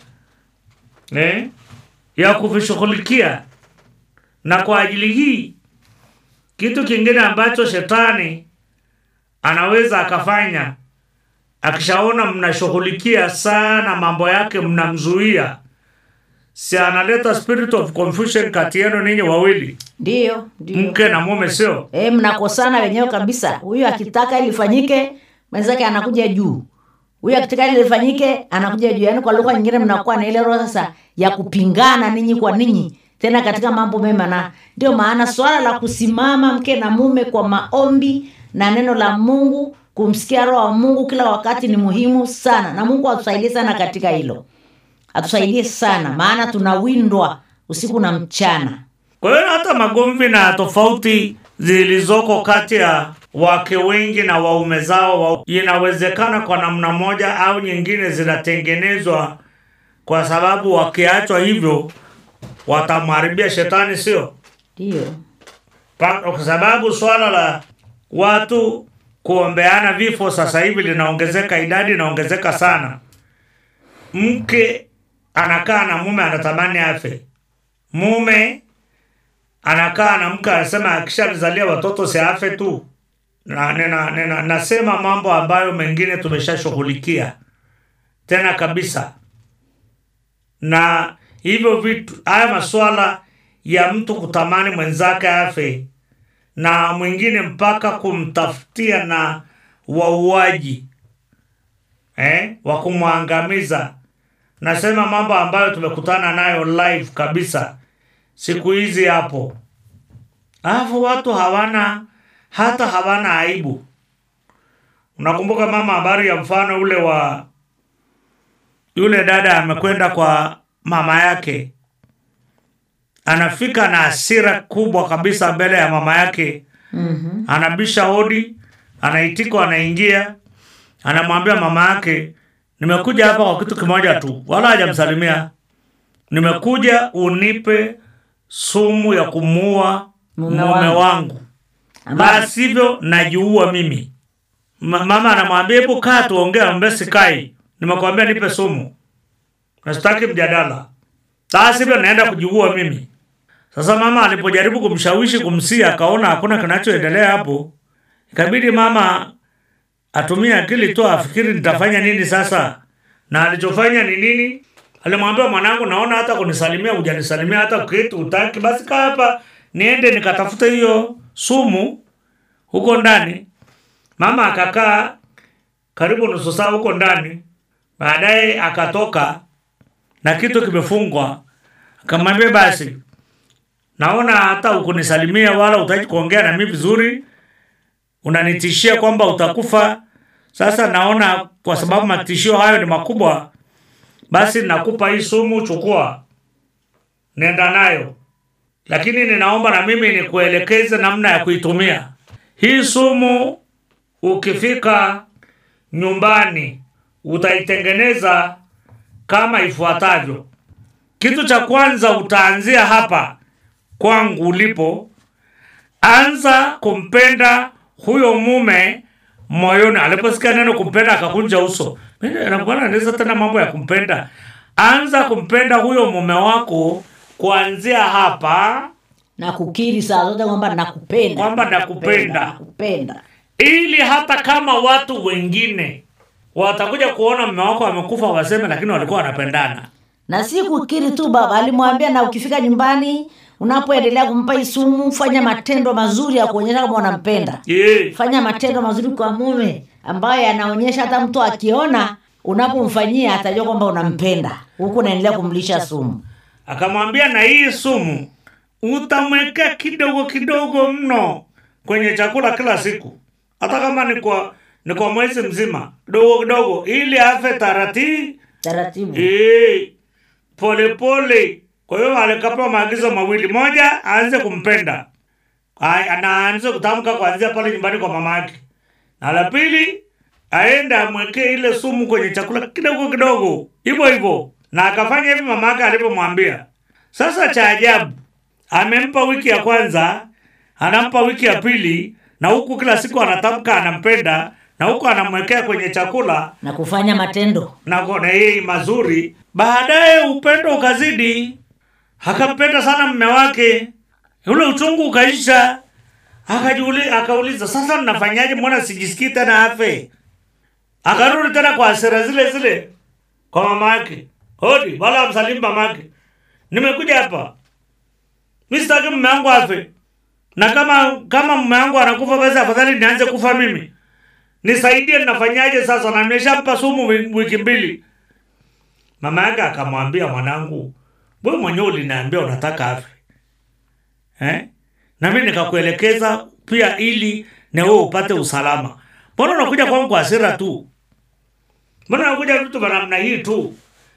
eh? ya kuvishughulikia. Na kwa ajili hii, kitu kingine ambacho shetani anaweza akafanya akishaona mnashughulikia sana mambo yake, mnamzuia, si analeta spirit of confusion kati yenu ninyi wawili, Ndiyo, ndiyo. mke na mume, sio? E, mnakosana wenyewe kabisa. Huyu akitaka ili lifanyike, mwenzake anakuja juu. Huyu akitaka ili lifanyike, anakuja juu. Yaani kwa lugha nyingine mnakuwa na ile roho sasa ya kupingana ninyi kwa ninyi, tena katika mambo mema. Na ndio maana swala la kusimama mke na mume kwa maombi na neno la Mungu, kumsikia roho wa Mungu kila wakati ni muhimu sana, na Mungu atusaidie sana katika hilo, atusaidie sana, maana tunawindwa usiku na mchana. Kwa hiyo hata magomvi na tofauti zilizoko kati ya wake wengi na waume zao wa, inawezekana kwa namna moja au nyingine zinatengenezwa kwa sababu wakiachwa hivyo watamharibia shetani, sio? Ndiyo. Pa- kwa sababu swala la watu kuombeana vifo sasa hivi linaongezeka, idadi inaongezeka sana. Mke anakaa na mume anatamani afe, mume anakaa na mke anasema akishazalia watoto si afe tu. Na, nena, nena, nasema mambo ambayo mengine tumeshashughulikia tena kabisa, na hivyo vitu haya maswala ya mtu kutamani mwenzake afe na mwingine mpaka kumtafutia na wauaji eh, wa kumwangamiza. Nasema mambo ambayo tumekutana nayo live kabisa siku hizi hapo, alafu watu hawana hata hawana aibu. Unakumbuka mama, habari ya mfano ule wa yule dada amekwenda kwa mama yake anafika na hasira kubwa kabisa mbele ya mama yake Mhm. anabisha hodi, anaitika, anaingia, anamwambia mama yake, nimekuja hapa kwa kitu kimoja tu, wala hajamsalimia. Nimekuja unipe sumu ya kumuua Mume mume wangu." wangu, Amba- basi hivyo najiua mimi. Ma- Mama anamwambia hebu kaa tuongee, ambaye sikai, nimekwambia nipe sumu, nasitaki mjadala, basi hivyo naenda kujiua mimi. Sasa mama alipojaribu kumshawishi kumsia, akaona hakuna kinachoendelea hapo, ikabidi mama atumie akili tu, afikiri nitafanya nini sasa. Na alichofanya ni nini? Alimwambia mwanangu, naona hata kunisalimia hujanisalimia, hata kitu utaki, basi kaa hapa niende nikatafute hiyo sumu huko ndani. Mama akakaa karibu nusu saa huko ndani baadaye akatoka na kitu kimefungwa akamwambia basi naona hata ukunisalimia wala utaki kuongea na mimi vizuri unanitishia kwamba utakufa sasa naona kwa sababu matishio hayo ni makubwa basi nakupa hii sumu chukua nenda nayo lakini ninaomba na mimi nikuelekeze namna ya kuitumia hii sumu ukifika nyumbani utaitengeneza kama ifuatavyo kitu cha kwanza utaanzia hapa kwangu ulipo anza kumpenda huyo mume moyoni aliposikia neno kumpenda akakunja uso bwana anaweza tena mambo ya kumpenda anza kumpenda huyo mume wako kuanzia hapa na kukiri saa zote kwamba nakupenda Kwamba nakupenda. nakupenda ili hata kama watu wengine watakuja kuona mume wako amekufa waseme lakini walikuwa wanapendana na si kukiri tu baba alimwambia na ukifika nyumbani unapoendelea kumpa hii sumu fanya matendo mazuri ya kuonyesha kama unampenda yeah. fanya matendo mazuri kwa mume ambayo yanaonyesha hata mtu akiona unapomfanyia atajua kwamba unampenda huku unaendelea kumlisha sumu akamwambia na hii sumu utamwekea kidogo kidogo mno kwenye chakula kila siku hata kama ni kwa ni kwa mwezi mzima kidogo kidogo ili afe taratibu taratibu Eh, pole pole kwa hiyo alikapewa maagizo mawili moja aanze kumpenda Ay- na aanze kutamka kuanzia pale nyumbani kwa mama yake na la pili aende amwekee ile sumu kwenye chakula kidogo kidogo hivyo hivyo na akafanya hivi mama yake alivyomwambia sasa cha ajabu amempa wiki ya kwanza anampa wiki ya pili na huku kila siku anatamka anampenda na huku anamwekea kwenye chakula na kufanya matendo na kuona yeye mazuri baadaye upendo ukazidi akampenda sana mme wake ule uchungu ukaisha akajiuli akauliza sasa mnafanyaje mbona sijisikii tena afe akarudi tena kwa hasira zile zile kwa mama yake hodi wala amsalimu mama yake nimekuja hapa mi sitaki mme wangu afe na kama kama mme wangu anakufa basi afadhali nianze kufa mimi nisaidie nafanyaje sasa na nimeshampa sumu wi- wiki mbili mama yake akamwambia mwanangu we mwenyewe uliniambia unataka afe eh? na mi nikakuelekeza pia ili na wewe upate usalama mbona unakuja kwangu kwa hasira tu mbona unakuja vitu vya namna hii tu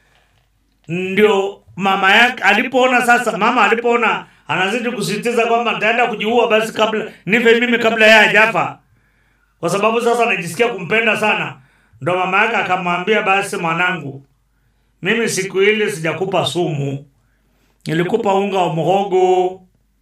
ndio mama yake alipoona sasa mama alipoona anazidi kusisitiza kwamba nitaenda kujiua basi kabla nife mimi kabla yeye hajafa kwa sababu sasa najisikia kumpenda sana ndo mama yake akamwambia basi mwanangu mimi siku ile sijakupa sumu nilikupa unga wa mhogo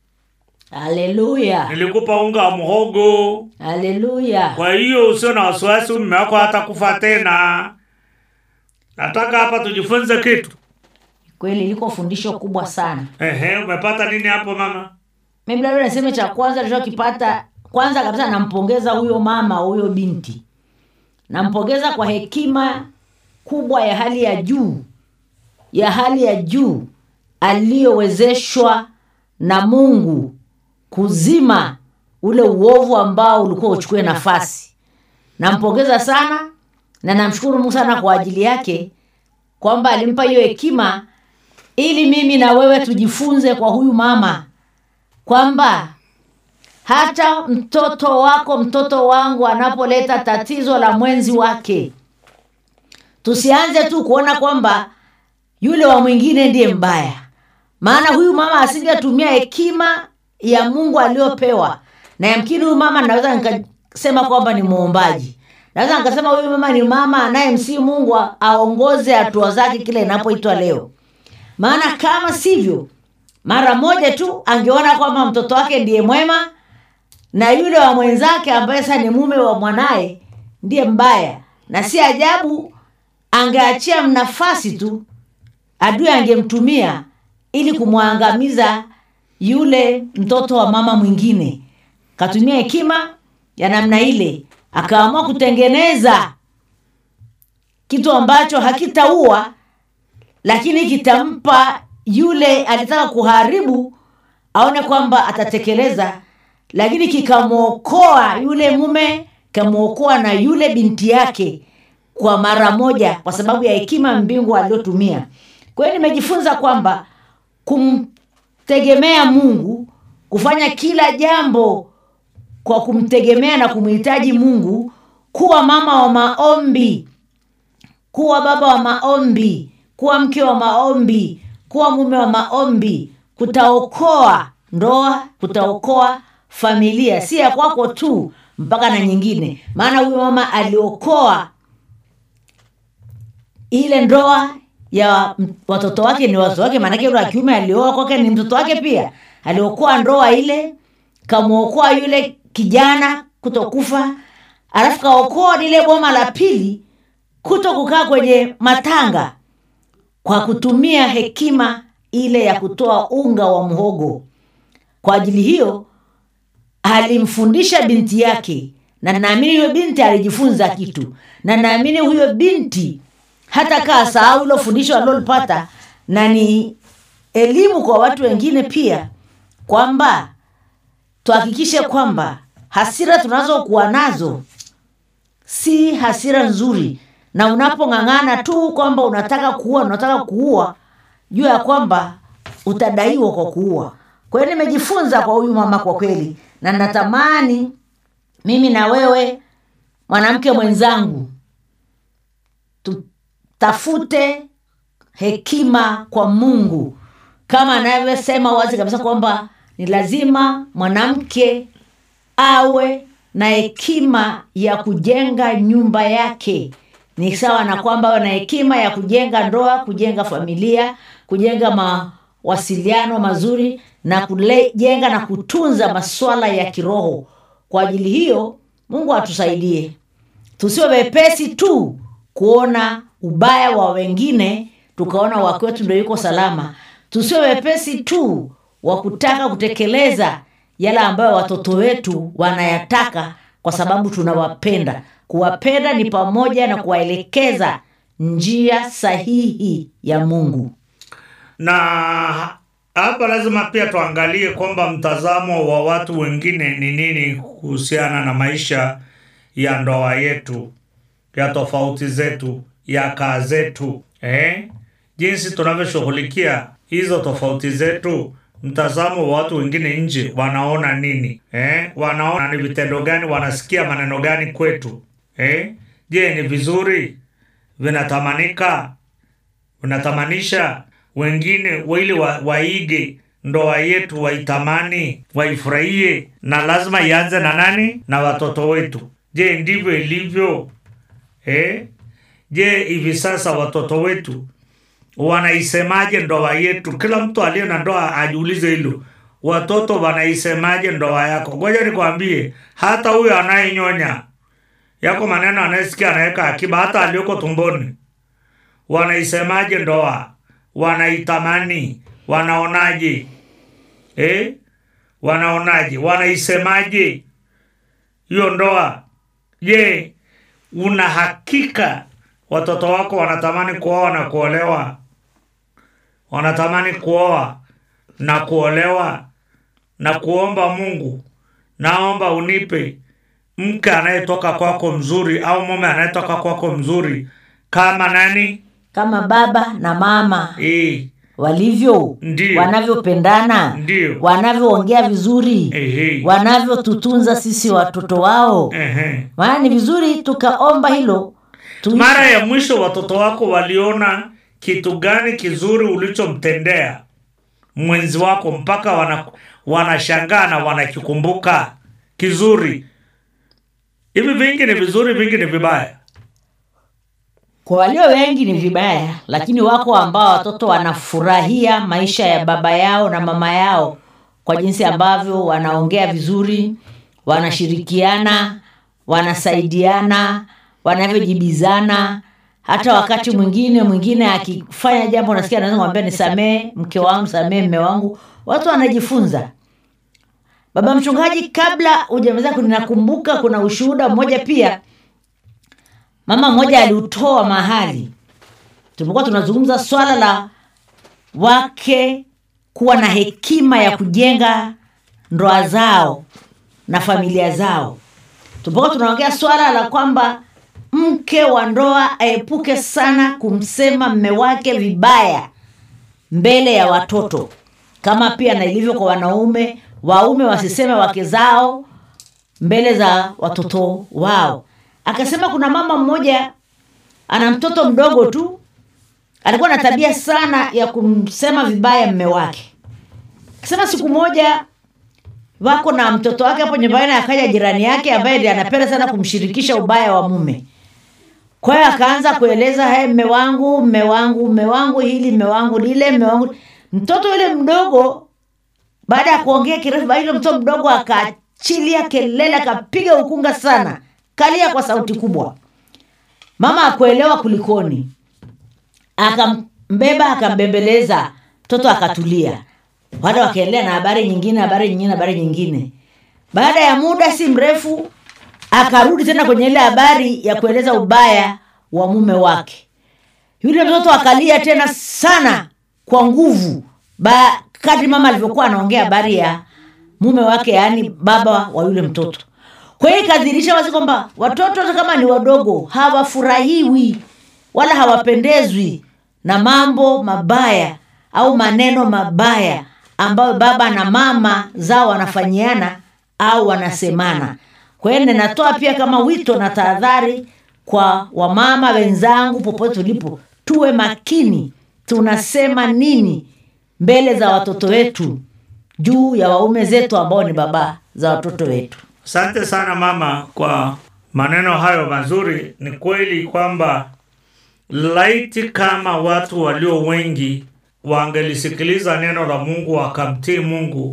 haleluya nilikupa unga wa mhogo haleluya kwa hiyo usio na wasiwasi mume wako hata kufa tena nataka hapa tujifunze kitu kweli liko fundisho kubwa sana ehe umepata nini hapo mama mimi labda niseme cha kwanza nilichokipata kwanza kabisa nampongeza huyo mama huyo binti nampongeza kwa hekima kubwa ya hali ya juu ya hali ya juu aliyowezeshwa na mungu kuzima ule uovu ambao ulikuwa uchukue nafasi nampongeza sana na namshukuru mungu sana kwa ajili yake kwamba alimpa hiyo hekima ili mimi na wewe tujifunze kwa huyu mama kwamba hata mtoto wako mtoto wangu anapoleta tatizo la mwenzi wake tusianze tu kuona kwamba yule wa mwingine ndiye mbaya maana huyu mama asingetumia hekima ya mungu aliyopewa na yamkini huyu mama naweza nikasema kwamba ni muombaji naweza nikasema huyu mama ni mama anayemsii mungu aongoze hatua zake kile inapoitwa leo maana kama sivyo mara moja tu angeona kwamba mtoto wake ndiye mwema na yule wa mwenzake ambaye sasa ni mume wa mwanaye ndiye mbaya na si ajabu angeachia nafasi tu adui angemtumia ili kumwangamiza yule mtoto wa mama mwingine katumia hekima ya namna ile akaamua kutengeneza kitu ambacho hakitaua lakini kitampa yule alitaka kuharibu aone kwamba atatekeleza lakini kikamwokoa yule mume kamwokoa na yule binti yake kwa mara moja kwa sababu ya hekima mbingu aliyotumia kwa hiyo nimejifunza kwamba kumtegemea mungu kufanya kila jambo kwa kumtegemea na kumhitaji mungu kuwa mama wa maombi kuwa baba wa maombi kuwa mke wa maombi kuwa mume wa maombi kutaokoa ndoa kutaokoa familia si ya kwako tu mpaka na nyingine maana huyu mama aliokoa ile ndoa ya m- watoto wake ni watoto wake maanake yule wa kiume alioa kwake ni mtoto wake pia aliokoa ndoa ile kamwokoa yule kijana kutokufa alafu kaokoa lile boma la pili kuto kukaa kwenye matanga kwa kutumia hekima ile ya kutoa unga wa mhogo kwa ajili hiyo alimfundisha binti yake na naamini huyo binti alijifunza kitu na naamini huyo binti hata kaa sahau ilo fundisho alilolipata na ni elimu kwa watu wengine pia kwamba tuhakikishe kwamba hasira tunazokuwa nazo si hasira nzuri na unapong'ang'ana tu kwamba unataka kuua unataka kuua jua ya kwamba utadaiwa kwa kuua kwa hiyo nimejifunza kwa huyu mama kwa kweli na natamani mimi na wewe mwanamke mwenzangu tutafute hekima kwa mungu kama anavyosema wazi kabisa kwamba ni lazima mwanamke awe na hekima ya kujenga nyumba yake ni sawa na kwamba awe na hekima ya kujenga ndoa kujenga familia kujenga mawasiliano mazuri na kujenga na kutunza masuala ya kiroho kwa ajili hiyo mungu atusaidie tusiwe wepesi tu kuona ubaya wa wengine tukaona wakwetu ndo yuko salama tusiwe wepesi tu wa kutaka kutekeleza yale ambayo watoto wetu wanayataka kwa sababu tunawapenda kuwapenda ni pamoja na kuwaelekeza njia sahihi ya mungu na hapa lazima pia tuangalie kwamba mtazamo wa watu wengine ni nini kuhusiana na maisha ya ndoa yetu ya tofauti zetu ya kaa zetu eh? jinsi tunavyoshughulikia hizo tofauti zetu mtazamo wa watu wengine nje wanaona nini eh? wanaona ni vitendo gani wanasikia maneno gani kwetu eh? je ni vizuri vinatamanika vinatamanisha wengine ili wa, waige ndoa yetu waitamani waifurahie na lazima ianze na nani na watoto wetu je ndivyo ilivyo eh? je hivi sasa watoto wetu wanaisemaje ndoa yetu kila mtu aliye na ndoa ajiulize hilo watoto wanaisemaje ndoa yako ngoja nikwambie hata huyo anayenyonya yako maneno anayesikia anaweka akiba hata aliyoko tumboni wanaisemaje ndoa wanaitamani wanaonaje eh? wanaonaje wanaisemaje hiyo ndoa je una hakika watoto wako wanatamani kuoa na kuolewa wanatamani kuoa na kuolewa na kuomba mungu naomba unipe mke anayetoka kwako mzuri au mume anayetoka kwako mzuri kama nani kama baba na mama e, walivyo Ndiyo. wanavyopendana Ndiyo. wanavyoongea vizuri Ehe. wanavyotutunza sisi watoto wao ehe. maana ni vizuri tukaomba hilo tu mara ya mwisho watoto wako waliona kitu gani kizuri ulichomtendea mwenzi wako mpaka wana, wanashangaa na wanakikumbuka kizuri hivi vingi ni vizuri vingi ni vibaya kwa walio wengi ni vibaya lakini wako ambao watoto wanafurahia maisha ya baba yao na mama yao kwa jinsi ambavyo wanaongea vizuri wanashirikiana wanasaidiana wanavyojibizana hata wakati mwingine mwingine akifanya jambo nasikia anaweza kumwambia nisamee mke wangu samee mme wangu watu wanajifunza baba mchungaji kabla hujamaliza ninakumbuka kuna ushuhuda mmoja pia mama mmoja aliutoa mahali tulipokuwa tunazungumza swala la wake kuwa na hekima ya kujenga ndoa zao na familia zao tulipokuwa tunaongea swala la kwamba mke wa ndoa aepuke sana kumsema mme wake vibaya mbele ya watoto kama pia na ilivyo kwa wanaume waume wasiseme wake zao mbele za watoto wao akasema kuna mama mmoja ana mtoto mdogo tu alikuwa na tabia sana ya kumsema vibaya mme wake akasema siku moja wako na mtoto wake hapo nyumbani akaja jirani yake ambaye ndiye anapenda sana kumshirikisha ubaya wa mume kwa hiyo akaanza kueleza hey, mme wangu mme wangu mme wangu hili mme wangu lile mme wangu mtoto yule mdogo baada ya kuongea kirefu basi yule mtoto mdogo akaachilia kelele akapiga ukunga sana kalia kwa sauti kubwa mama akuelewa kulikoni akambeba akambembeleza mtoto akatulia wada wakaendelea na habari nyingine habari nyingine habari nyingine baada ya muda si mrefu akarudi tena kwenye ile habari ya kueleza ubaya wa mume wake yule mtoto akalia tena sana kwa nguvu ba kadri mama alivyokuwa anaongea habari ya mume wake yaani baba wa yule mtoto kwa hiyo ikadhirisha wazi kwamba watoto hata kama ni wadogo hawafurahiwi wala hawapendezwi na mambo mabaya au maneno mabaya ambayo baba na mama zao wanafanyiana au wanasemana kwa hiyo ninatoa pia kama wito na tahadhari kwa wamama wenzangu popote tulipo tuwe makini tunasema nini mbele za watoto wetu juu ya waume zetu ambao ni baba za watoto wetu asante sana mama kwa maneno hayo mazuri ni kweli kwamba laiti kama watu walio wengi wangelisikiliza neno la mungu wakamtii mungu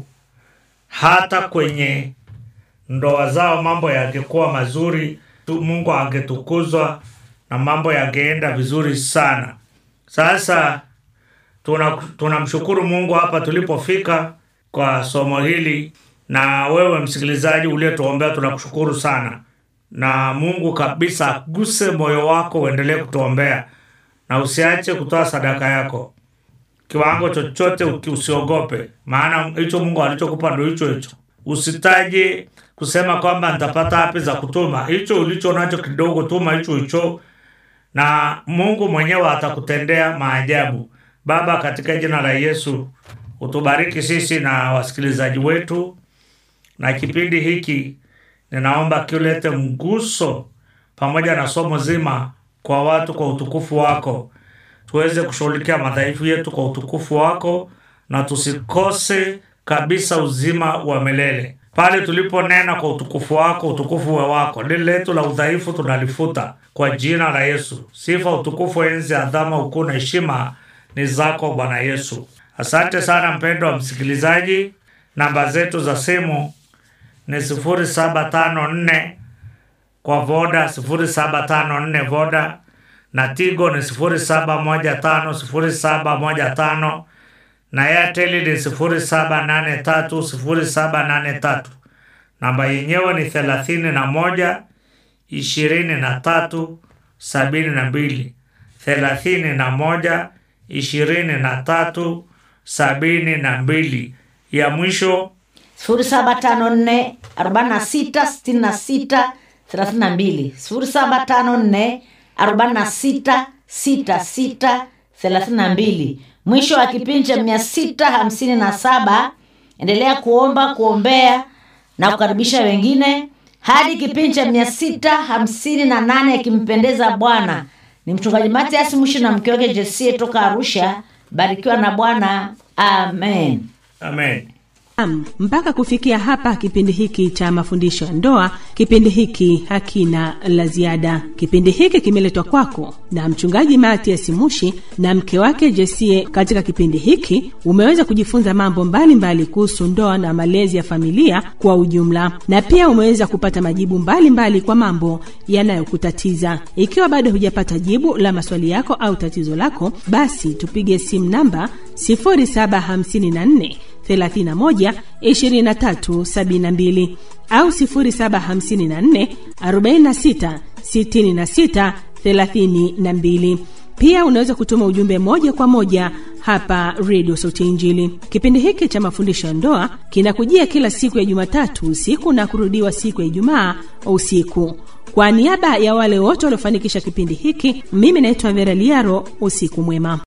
hata kwenye ndoa zao mambo yangekuwa mazuri tu mungu angetukuzwa na mambo yangeenda vizuri sana sasa tunamshukuru tuna tunamshukuru mungu hapa tulipofika kwa somo hili na wewe msikilizaji ulietuombea tunakushukuru sana na mungu kabisa aguse moyo wako uendelee kutuombea na usiache kutoa sadaka yako kiwango chochote uki- usiogope maana hicho mungu alichokupa ndo hicho hicho usitaje kusema kwamba nitapata hapi za kutuma hicho ulicho nacho kidogo tuma hicho hicho na mungu mwenyewe atakutendea maajabu baba katika jina la yesu utubariki sisi na wasikilizaji wetu na kipindi hiki ninaomba kiulete mguso pamoja na somo zima kwa watu kwa utukufu wako tuweze kushughulikia madhaifu yetu kwa utukufu wako na tusikose kabisa uzima wa milele pale tuliponena kwa utukufu wako utukufu wa wako lile letu la udhaifu tunalifuta kwa jina la yesu sifa utukufu enzi adhama ukuu na heshima ni zako bwana yesu asante sana mpendo wa msikilizaji namba zetu za simu ni 0754 kwa voda 0754 voda na tigo ni 0715 0715 na airtel ni 0783 0783 namba yenyewe ni 31 23 72 31 23 72 ya mwisho 0754 46 66 32 0754 46 66 32 mwisho wa kipindi cha 657 endelea kuomba kuombea na kukaribisha wengine hadi kipindi cha 658 akimpendeza bwana ni mchungaji matias mushi na mke wake jesie toka arusha barikiwa na bwana amen amen Naam, mpaka kufikia hapa kipindi hiki cha mafundisho ya ndoa, kipindi hiki hakina la ziada. Kipindi hiki kimeletwa kwako na mchungaji Matias Mushi na mke wake Jesie. Katika kipindi hiki umeweza kujifunza mambo mbalimbali kuhusu ndoa na malezi ya familia kwa ujumla, na pia umeweza kupata majibu mbalimbali mbali kwa mambo yanayokutatiza. Ikiwa bado hujapata jibu la maswali yako au tatizo lako, basi tupige simu namba 0754 31 23 72 au 0754 46 66 32. Pia unaweza kutuma ujumbe moja kwa moja hapa redio sauti ya injili kipindi hiki cha mafundisho ya ndoa kinakujia kila siku ya jumatatu usiku na kurudiwa siku ya ijumaa usiku kwa niaba ya wale wote waliofanikisha kipindi hiki mimi naitwa vera liaro usiku mwema